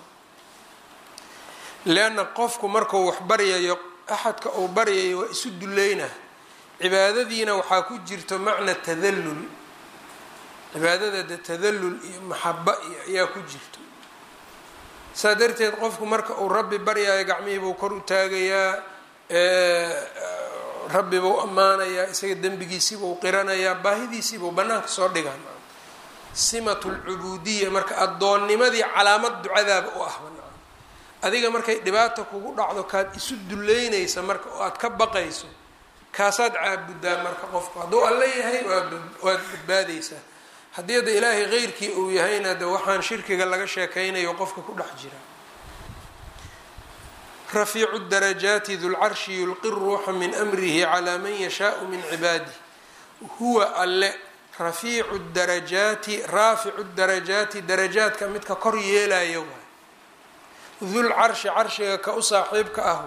leanna qofku markuu wax baryayo axadka uu baryayo waa isu duleynah cibaadadiina waxaa ku jirto macna tadallul cibaadada de tadallul iyo maxaba iyo ayaa ku jirto saa darteed qofku marka uu rabbi baryayo gacmihii buu kor u taagayaa rabbibuu ammaanayaa isaga dembigiisiibuu qiranayaa baahidiisiibuu bannaanka soo dhigaan simatu lcubuudiya marka addoonnimadii calaamad ducadaaba u ah banaan adiga markay dhibaata kugu dhacdo kaad isu duleynaysa marka oo aad ka baqayso kaasaad caabudaa marka qofku hadduu alla yahay waad badbaadaysaa haddii hadda ilaahay keyrkii uu yahayna de waxaan shirkiga laga sheekaynayo qofka ku dhex jira rafiicu darajaati dulcarshi yulqi ruuxa min amrihi calaa man yashaau min cibaadih huwa alle rafiicu darajaati raaficu darajaati darajaadka midka kor yeelaya waay dul carshi carshiga ka u saaxiibka ah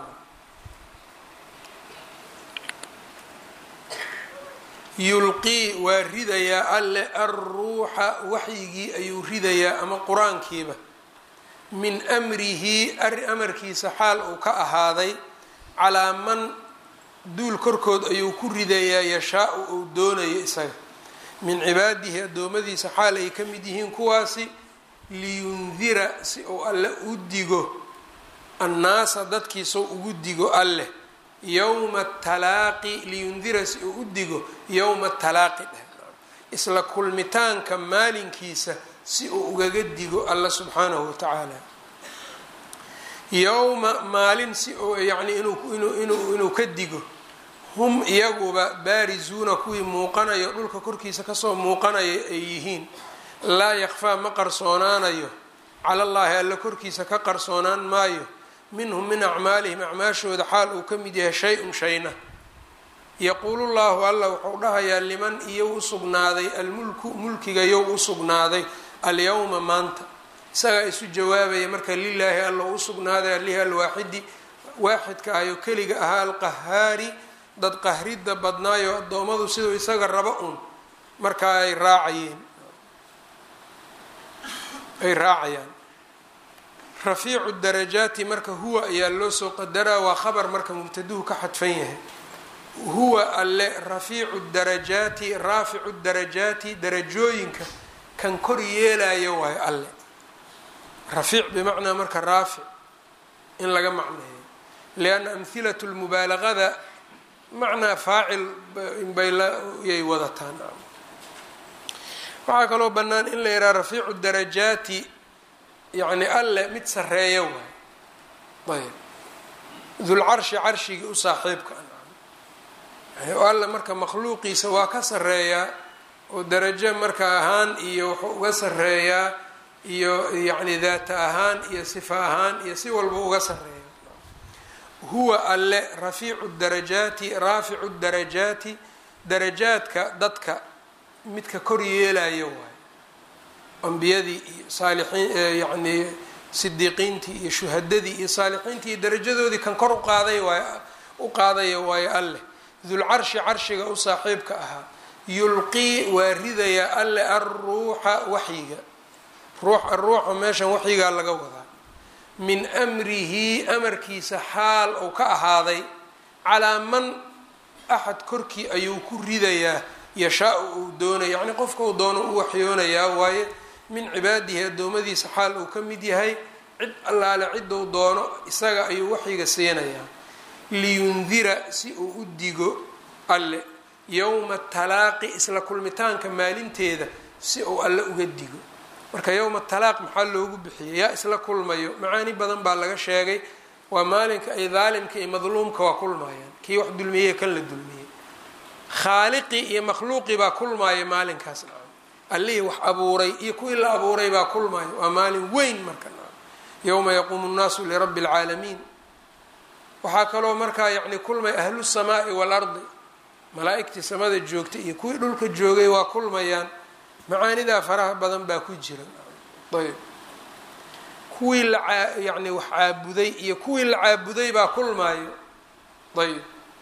yulqii waa ridayaa alle alruuxa waxyigii ayuu ridayaa ama qur-aankiiba min amrihi amarkiisa xaal uu ka ahaaday calaa man duul korkood ayuu ku ridayaa yashaa-u uu doonayo isaga min cibaadihi addoommadiisa xaal ay ka mid yihiin kuwaasi liyundira si uu alle u digo annaasa dadkiisau ugu digo alleh yowma talaaqi liyundira si uu u digo yowma talaaqi dheh isla kulmitaanka maalinkiisa si uu ugaga digo alla subxaanahu watacaala yowma maalin si uu yacni inuu ka digo hum iyaguba baarizuuna kuwii muuqanayo dhulka korkiisa kasoo muuqanayo ay yihiin laa yakfaa ma qarsoonaanayo cala llaahi alla korkiisa ka qarsoonaan maayo minhum min acmaalihim acmaashooda xaal uu ka mid yahay shay-un shayna yaquulu llahu alla wuxuu dhahayaa liman iyow u sugnaaday almulku mulkiga yow u sugnaaday alyowma maanta isagaa isu jawaabaya marka lilaahi alla u sugnaaday alihi alwaaxidi waaxidka ayo keliga ahaa alqahaari dad qahridda badnaayo addoommadu siduu isaga raba un markaa ay raacayeen ay raacayaan rafiicu darajaati marka huwa ayaa loo soo qadaraa waa khabar marka mubtaduhu ka xadfan yahay huwa alle rafiicu darajaati raaficu darajaati darajooyinka kan kor yeelayo waayo alle rafiic bimacnaa marka raafic in laga macneeyo lianna amhilatu lmubaalagada macnaa faacil inbaylayay wadataan waxaa kaloo bannaan in la yidhaha rafiicu darajaati yacni alle mid sareeya waay ayb dulcarshi carshigii u saaxiibka yani alle marka makhluuqiisa waa ka sareeyaa oo darajo marka ahaan iyo wuxuu uga sareeyaa iyo yacni daata ahaan iyo sifa ahaan iyo si walba uga sareeya huwa alle rafiicu darajaati raaficu darajaati darajaadka dadka midka kor yeelayo waay ambiyadii iyo saalixiin yacni sidiiqiintii iyo shuhadadii iyo saalixiintii iyo darajadoodii kan kor uqaaday waay u qaadaya waayo alleh dulcarshi carshiga u saaxiibka ahaa yulqii waa ridayaa alle alruuxa waxyiga ruux aruuxa meeshan waxyigaa laga wadaa min amrihi amarkiisa xaal uu ka ahaaday calaa man axad korkii ayuu ku ridayaa yashaa-u uu doonaya yacni qofka uu doono u waxyoonayaa waaye min cibaadihi addoommadiisa xaal uu ka mid yahay cid allaale ciduu doono isaga ayuu waxyiga siinayaa liyundira si uu u digo alle yowma talaaqi isla kulmitaanka maalinteeda si uu alle uga digo marka yowma talaaq maxaa loogu bixiyay yaa isla kulmayo macaani badan baa laga sheegay waa maalinka ay daalimka iyo madluumka waa kulmayaan kii wax dulmiyey kan la dulmiyey khaaliqii iyo makhluuqii baa kulmaaya maalinkaas nacam allihii wax abuuray iyo kuwii la abuuray baa kulmaaya waa maalin weyn marka nacam yowma yaquumu nnaasu lirabbi alcaalamiin waxaa kaloo markaa yacni kulmay ahlu samaai waalardi malaa-igtii samada joogtay iyo kuwii dhulka joogay waa kulmayaan macaanidaa faraha badan baa ku jira ayb kuwii la yacni wax caabuday iyo kuwii la caabuday baa kulmaayo ayb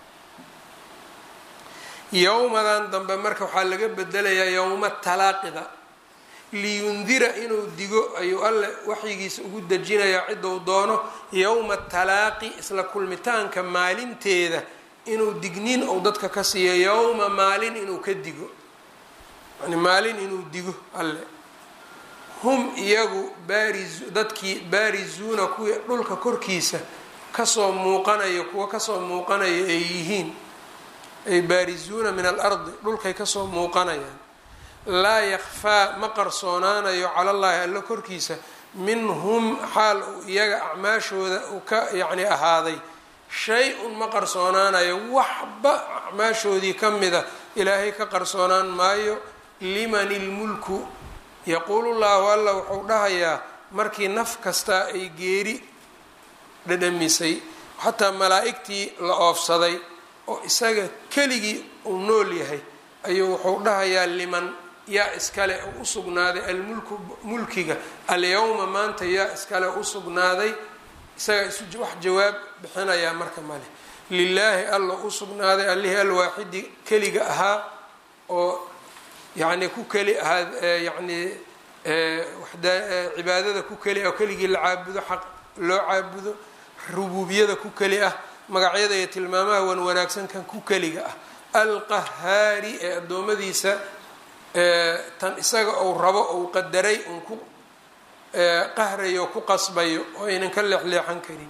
yowmadan dambe marka waxaa laga bedelayaa yowma talaaqida liyundira inuu digo ayuu alle waxyigiisa ugu dejinayaa ciduu doono yowma talaaqi isla kulmitaanka maalinteeda inuu digniin ou dadka ka siiyo yowma maalin inuu ka digo yani maalin inuu digo alle hum iyagu baariz dadkii baarizuuna kuwii dhulka korkiisa kasoo muuqanayo kuwa kasoo muuqanayo ay yihiin ay baarizuuna min alardi dhulkay kasoo muuqanayaan laa yakfaa ma qarsoonaanayo cala llaahi alla korkiisa minhum xaal uu iyaga acmaashooda uu ka yacni ahaaday shay-un ma qarsoonaanayo waxba acmaashoodii ka mida ilaahay ka qarsoonaan maayo liman ilmulku yaquulu llaahu alla wuxuu dhahayaa markii naf kastaa ay geeri dhadhamisay xataa malaa'igtii la oofsaday oo isaga keligii uu nool yahay ayuu wuxuu dhahayaa liman yaa iskale u usugnaaday almulku mulkiga alyawma maanta yaa iskale u sugnaaday isagaa isu wax jawaab bixinayaa marka male lilaahi alla u sugnaaday allihii alwaaxidi keliga ahaa oo yacni ku keli ahaa yacni cibaadada ku keli ah oo keligii la caabudo xaq loo caabudo rubuubiyada ku keli ah magacyada iyo tilmaamaha wan wanaagsan kan ku keliga ah alqahaari ee addoommadiisa tan isaga uu rabo uu qadaray uun ku qahrayo ku qasbayo oo aynan ka leexleexan karin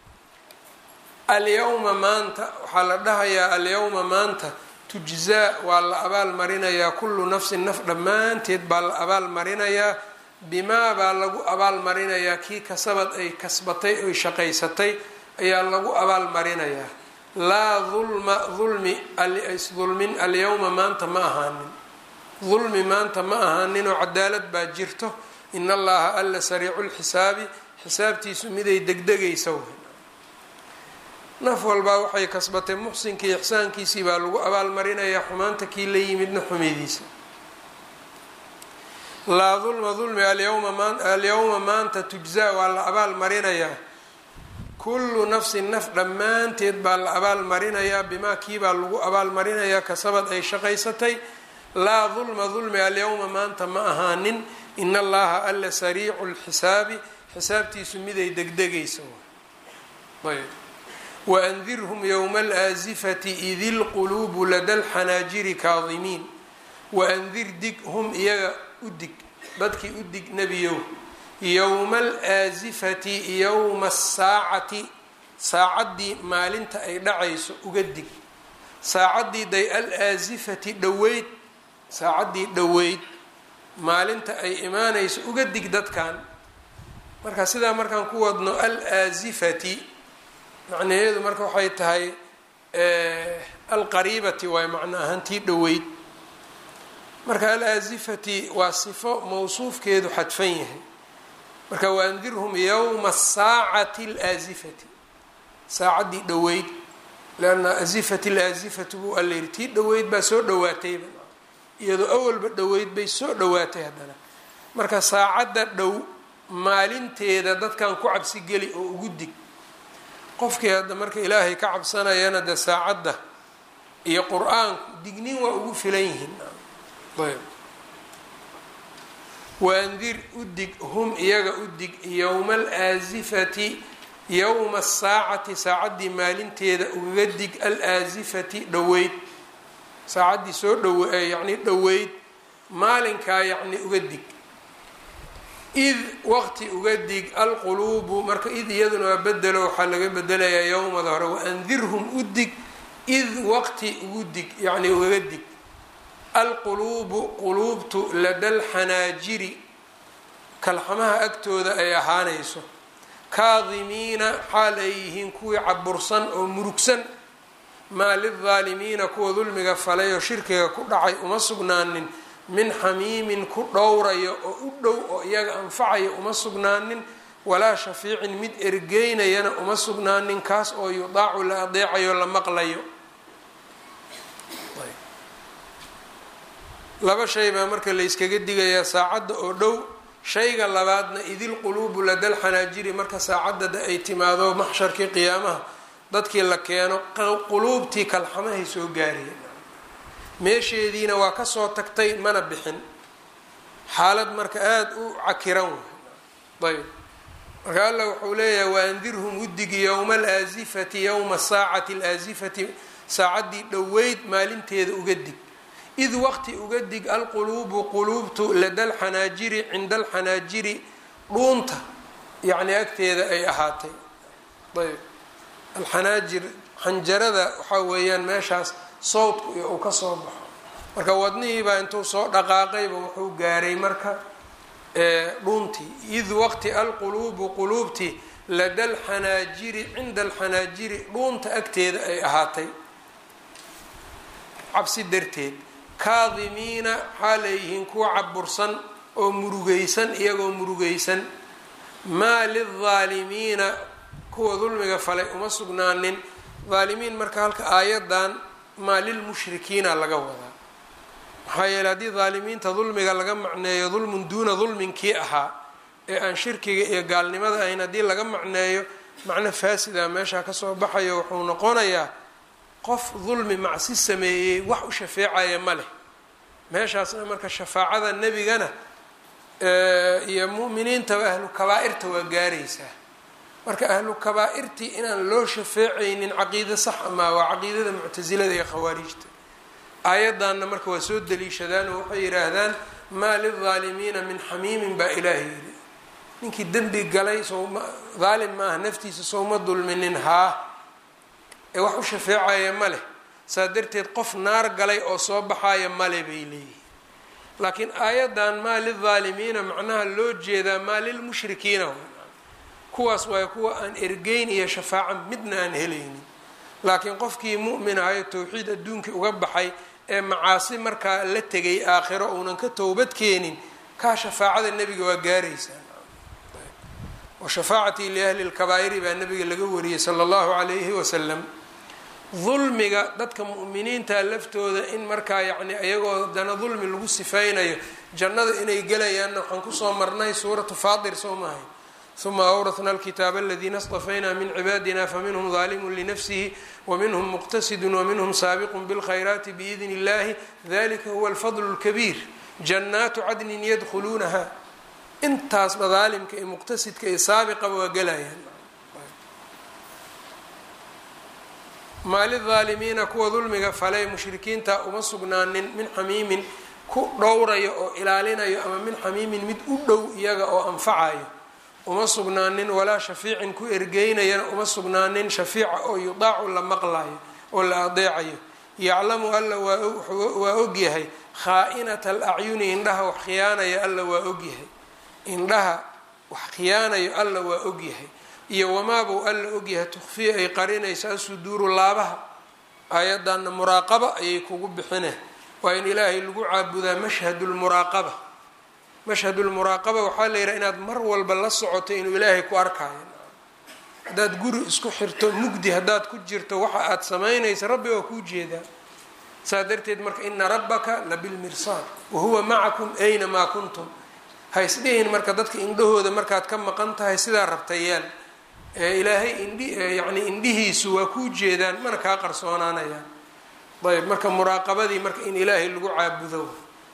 alyawma maanta waxaa la dhahayaa alyawma maanta tujzaa waa la abaal marinayaa kullu nafsin naf dhammaanteed baa la abaal marinayaa bimaa baa lagu abaal marinayaa kii kasabad ay kasbatay oy shaqaysatay ayaa lagu abaal marinayaa laa dulma dulmi isdulmin alyawma maanta ma ahaanin dulmi maanta ma ahaaninoo cadaalad baa jirto in allaha alla sariicu lxisaabi xisaabtiisu miday degdegaysa way naf walbaa waxay kasbatay muxsinkii ixsaankiisii baa lagu abaalmarinayaa xumaanta kii la yimidna xumidiisa laa dulma dulmi alyawma maanta tujzaa waa la abaal marinayaa kullu nafsin naf dhammaanteed baa la abaal marinayaa bimaa kiibaa lagu abaal marinayaa kasabad ay shaqaysatay laa dulma dulmi alyawma maanta ma ahaanin in allaha alla sariicu lxisaabi xisaabtiisu miday degdegaysa ayb waandirhum yowma alaasifati idi lquluubu lada lxanaajiri kaadimiin waandir dig hum iyaga u dig dadkii u dig nebiyow yowma alaasifati yowma asaacati saacaddii maalinta ay dhacayso uga dig saacaddii day alaasifati dhoweyd saacaddii dhoweyd maalinta ay imaanayso uga dig dadkan marka sidaa markaan ku wadno alaasifati macnaheedu marka waxay tahay alqariibati waay macno ahaantii dhoweyd marka alaasifati waa sifo mawsuufkeedu xadfan yahay marka waandirhum yowma saacati alaasifati saacaddii dhoweyd leanna asifat alaasifatu buu alla yiri tii dhoweyd baa soo dhowaatayba iyadoo awalba dhoweyd bay soo dhowaatay haddana marka saacadda dhow maalinteeda dadkan ku cabsi geli oo ugu dig qofkii hadda marka ilaahay ka cabsanayana de saacadda iyo qur-aanku dignin waa ugu filan yihiin ayb waandir u dig hum iyaga u dig yowma alaasifati yowma asaacati saacaddii maalinteeda ugaga dig alaasifati dhoweyd saacaddii soo dhow yacni dhoweyd maalinkaa yacni uga dig id waqti uga dig alquluubu marka id iyaduna waa bedelo waxaa laga bedelayaa yowmada hore waandirhum u dig id waqti ugu dig yacni ugaga dig alquluubu quluubtu lada lxanaajiri kalxamaha agtooda ay ahaanayso kaadimiina xaal ay yihiin kuwii cabursan oo murugsan maa lildaalimiina kuwa dulmiga falay oo shirkiga ku dhacay uma sugnaanin min xamiimin ku dhowrayo oo u dhow oo iyaga anfacayo uma sugnaanin walaa shafiicin mid ergeynayana uma sugnaanin kaas oo yudaacu la adeecayo la maqlayo laba shay baa marka layskaga digayaa saacadda oo dhow shayga labaadna idil quluubu ladal xanaajiri marka saacaddada ay timaado maxsharkii qiyaamaha dadkii la keeno quluubtii kalxamahay soo gaariyeen meesheediina waa kasoo tagtay mana bixin xaalad marka aada u cakiran wey ayb marka allah wuxuu leeyahay waandirhum udigi yowma alaasifati yowma saacati alaasifati saacaddii dhoweyd maalinteeda uga dig id waqti uga dig alquluubu quluubtu lada alxanaajiri cinda alxanaajiri dhuunta yacni agteeda ay ahaatay ayb alxanaajir xanjarada waxaa weeyaan meeshaas sawdku iyo uu ka soo baxo marka wadnihiibaa intuu soo dhaqaaqayba wuxuu gaaray marka dhuntii id waqti alquluubu quluubtii lada alxanaajiri cinda alxanaajiri dhuunta agteeda ay ahaatay cabsi darteed kaadimiina waxaa leeyihiin kuwa cabursan oo murugaysan iyagoo murugaysan maa lildaalimiina kuwa dulmiga falay uma sugnaanin daalimiin marka halka aayadan maa lilmushrikiina laga wadaa maxaa yeele haddii daalimiinta dulmiga laga macneeyo dulmun duuna dulminkii ahaa ee aan shirkiga iyo gaalnimada ahayn haddii laga macneeyo macno faasida meeshaa kasoo baxayo wuxuu noqonayaa qof dulmi macsi sameeyey wax u shafeecaya ma leh meeshaasna marka shafaacada nebigana iyo mu'miniintaba ahlu kabaa-irta waa gaaraysaa marka ahlu kabaa-irtii inaan loo shafeecaynin caqiide sax amaa waa caqiidada muctasilada iyo khawaarijta aayaddanna marka waa soo daliishadaan oo waxay yidhaahdaan maa lildaalimiina min xamiimin baa ilaahay yidhi ninkii dembi galay sowma daalim maaha naftiisa sowma dulminin haa ee wax u shafeecaya ma leh saa darteed qof naar galay oo soo baxaaya male bay leeyihin laakiin aayaddan maa lildaalimiina macnaha loo jeedaa maa lilmushrikiina kuwaas waayo kuwa aan ergeyn iyo shafaaca midna aan helaynin laakiin qofkii mu'min ahayo towxiid adduunkii uga baxay ee macaasi markaa la tegay aakhiro uunan ka towbad keenin kaa shafaacada nebiga waa gaaraysaa wa shafaacatii liahli lkabaa'iri baa nabiga laga wariyey sala allahu calayhi wasalam dulmiga dadka mu'miniinta laftooda in markaa yacni iyagoo dana dulmi lagu sifaynayo jannada inay gelayaanna waxaan kusoo marnay suuratu faatir soo maahay uma awrahna alkitaaba aladiina اstafayna min cibaadina faminhm ظalimu linafsihi waminhm muqtasidu waminhm saabiqu bاlkhayraati biidn اllahi dalika huwa alfadl اlkabiir jannaatu cadnin yadkhuluunaha intaasba daalimka iyo muqtasidka iyo saabiqaba waa gelayaan maalidaalimiina kuwa dulmiga falay mushrikiinta uma sugnaanin min xamiimin ku dhowrayo oo ilaalinayo ama min xamiimin mid u dhow iyaga oo anfacayo uma sugnaanin walaa shafiicin ku ergeynayana uma sugnaanin shafiica oo yudaacu la maqlayo oo la adeecayo yaclamu alla waa ogyahay khaa-inata alacyuni indhaha wax khiyaanaya alla waa ogyahay indhaha wax khiyaanayo alla waa ogyahay iyo wamaabuu alla ogyahay tukfiya ay qarinayso asuduuru laabaha aayaddanna muraaqaba ayay kugu bixine waa in ilaahay lagu caabudaa mashhadulmuraaqaba mashhadulmuraaqaba waxaa la yidhaha inaad mar walba la socoto inuu ilaahay ku arkaayo haddaad guri isku xirto mugdi haddaad ku jirto waxa aad samaynaysa rabbi waa kuu jeedaa saa darteed marka ina rabbaka labilmirsaad wahuwa macakum aynamaa kuntum ha isdhihin marka dadka indhahooda markaad ka maqan tahay sidaa rabtayaan ee ilaahay indhi yacni indhihiisu waa kuu jeedaan mana kaa qarsoonaanayaan ayb marka muraaqabadii marka in ilaahay lagu caabudo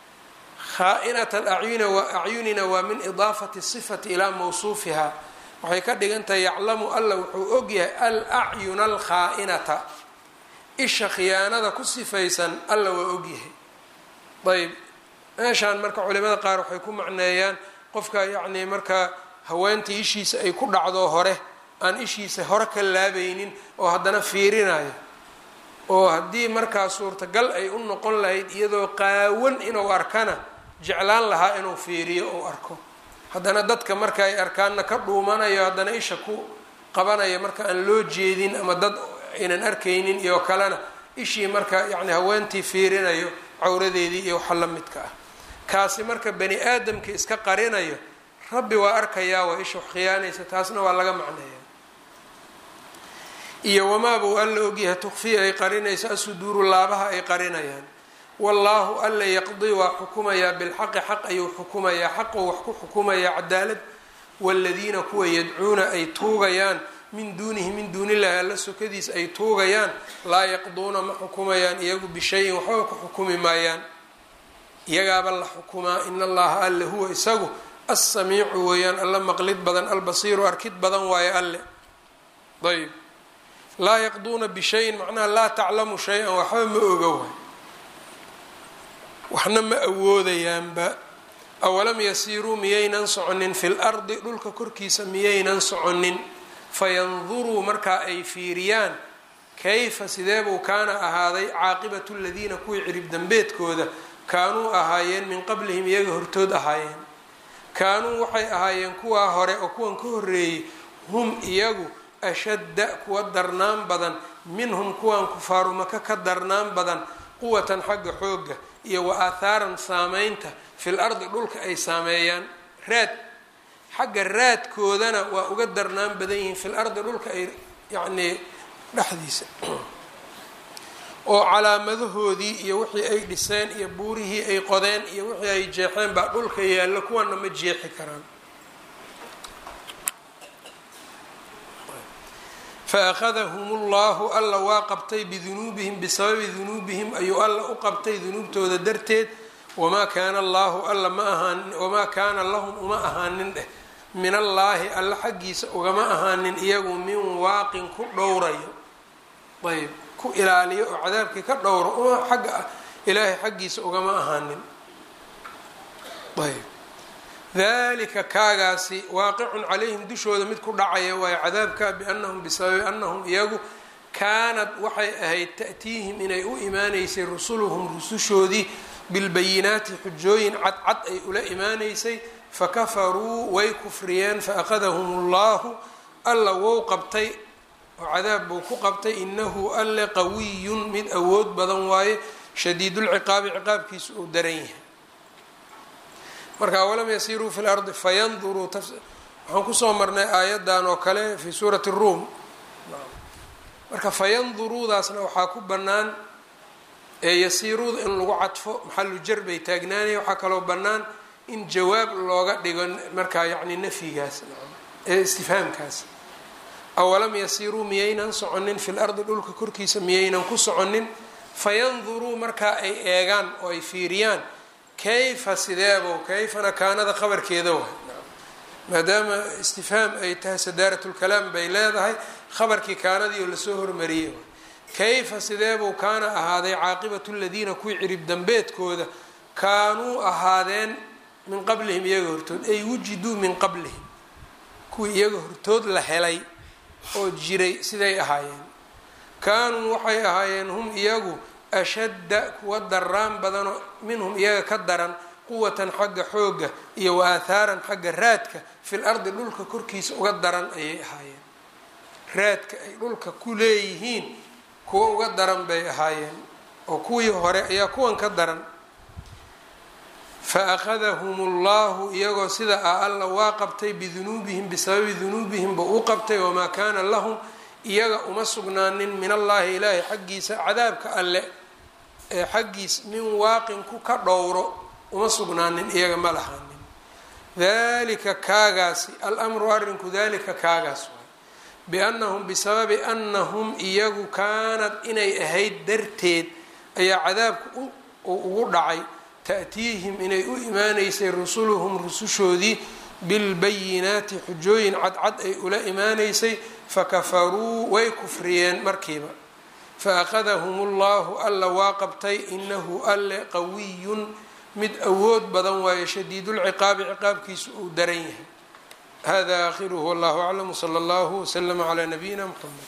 khaa-inat alacyuna wa acyunina waa min idaafati sifati ilaa mawsuufiha waxay ka dhigan tahay yaclamu alla wuxuu ogyahay al acyuna alkhaa-inata isha khiyaanada ku sifaysan alla waa ogyahay ayb meeshaan marka culimada qaar waxay ku macneeyaan qofka yacni marka haweentii ishiisa ay ku dhacdo hore aan ishiisa hore ka laabaynin oo haddana fiirinayo oo haddii markaa suurtagal ay u noqon lahayd iyadoo qaawan inuu arkana jeclaan lahaa inuu fiiriyo ou arko haddana dadka marka ay arkaanna ka dhuumanayo haddana isha ku qabanayo marka aan loo jeedin ama dad aynan arkaynin iyo kalena ishii marka yacni haweentii fiirinayo cawradeedii iyo waxa la midka ah kaasi marka bani aadamka iska qarinayo rabbi waa arkayaa waa isha wax khiyaanaysa taasna waa laga macneeya iyo wamaabuu alla ogyahay tukfiya ay qarinayso asuduuru laabaha ay qarinayaan wallaahu alla yaqdii waa xukumayaa bilxaqi xaq ayuu xukumayaa xaquu wax ku xukumayaa cadaalad waaladiina kuwa yadcuuna ay tuugayaan min duunihi min duunillahi alla sokadiis ay tuugayaan laa yaqduuna ma xukumayaan iyagu bishayin waxba ku xukumi maayaan iyagaaba la xukumaa in allaha alle huwa isagu assamiicu weeyaan alla maqlid badan albasiiru arkid badan waayo alle ayb laa yaqduuna bishayin macnaha laa taclamu shay-an waxba ma oga waay waxna ma awoodayaanba awalam yasiiruu miyaynan soconin fi lardi dhulka korkiisa miyaynan soconin fayanduruu markaa ay fiiriyaan kayfa sideebuu kaana ahaaday caaqibatu ladiina kuwii cirib dambeedkooda kaanuu ahaayeen min qablihim iyaga hortood ahaayeen kaanuu waxay ahaayeen kuwaa hore oo kuwan ka horreeyey hum iyagu ashadda kuwa darnaan badan minhum kuwan kufaaru maka ka darnaan badan quwatan xagga xoogga iyo wa aahaaran saameynta fil ardi dhulka ay saameeyaan raad xagga raadkoodana waa uga darnaan badan yihiin fil ardi dhulka ay yacnii dhexdiisa oo calaamadahoodii iyo wixii ay dhiseen iyo buurihii ay qodeen iyo wixii ay jeexeen baa dhulka yaallo kuwana ma jeexi karaan fa akhadahum ullahu alla waa qabtay bidunuubihim bisababi dunuubihim ayuu alla u qabtay dunuubtooda darteed wamaa kaana allaahu alla ma ahaanin wamaa kaana lahum uma ahaanin dheh min allaahi alla xaggiisa ugama ahaanin iyagu min waaqin ku dhowrayo ayb ku ilaaliyo oo cadaabkii ka dhowro uma xagga ilaahay xaggiisa ugama ahaanin ayb dalika kaagaasi waaqicun calayhim dushooda mid ku dhacaya waayo cadaabka biannahum bisababi annahum iyagu kaanad waxay ahayd ta'tiihim inay u imaaneysay rusuluhum rusushoodii bilbayinaati xujooyin cadcad ay ula imaaneysay fakafaruu way kufriyeen faakadahum ullahu alla wou qabtay oo cadaab buu ku qabtay inahu alle qawiyun mid awood badan waaye shadiidulciqaabi ciqaabkiisu uu daran yahay marka walam yasiruu fi lardi fayanduruu waxaan kusoo marnay aayadan oo kale fi suurati ruum marka fayanduruudaasna waxaa ku bannaan ee yasiiruuda in lagu cadfo maxalu jar bay taagnaanaya waxaa kaloo bannaan in jawaab looga dhigo markaa yacni nafyigaas ee istifhaamkaas awalam yasiiruu miyaynan soconin fil ardi dhulka korkiisa miyaynan ku soconin fayanduruu markaa ay eegaan oo ay fiiriyaan kayfa sideebo kayfana kaanada qabarkeeda waay maadaama istifhaam ay tahay sadaaratulkalaam bay leedahay khabarkii kaanadii oo lasoo hormariyey kayfa sideebuu kaana ahaaday caaqibatu ladiina kuwii cirib dambeedkooda kaanuu ahaadeen min qablihim iyaga hortood ay wujiduu min qablihim kuwii iyaga hortood la helay oo jiray siday ahaayeen kaanuu waxay ahaayeen hum iyagu ashadda kuwa daraan badanoo minhum iyaga ka daran quwatan xagga xoogga iyo wa aahaaran xagga raadka fil ardi dhulka korkiisa uga daran ayay ahaayeen raadka ay dhulka ku leeyihiin kuwa uga daran bay ahaayeen oo kuwii hore ayaa kuwan ka daran fa akhadahum ullahu iyagoo sida ah alla waa qabtay bidunuubihim bisababi dunuubihim ba u qabtay wamaa kaana lahum iyaga uma sugnaanin min allaahi ilaahay xaggiisa cadaabka alle ee xaggiis min waaqin ku ka dhowro uma sugnaanin iyaga ma lahaanin dalika kaagaasi alamru arrinku dalika kaagaas waay biannahum bisababi annahum iyagu kaanad inay ahayd darteed ayaa cadaabka ugu dhacay ta'tiihim inay u imaaneysay rusuluhum rusushoodii bilbayinaati xujooyin cadcad ay ula imaaneysay fakafaruu way kufriyeen markiiba faakadahum ullahu alla waa qabtay inahu alle qawiyun mid awood badan waayo shadiidulciqaabi ciqaabkiisu uu daran yahay hada aakhiruhu wallahu aclam wsala allahu wslama calaa nabiyina mxamed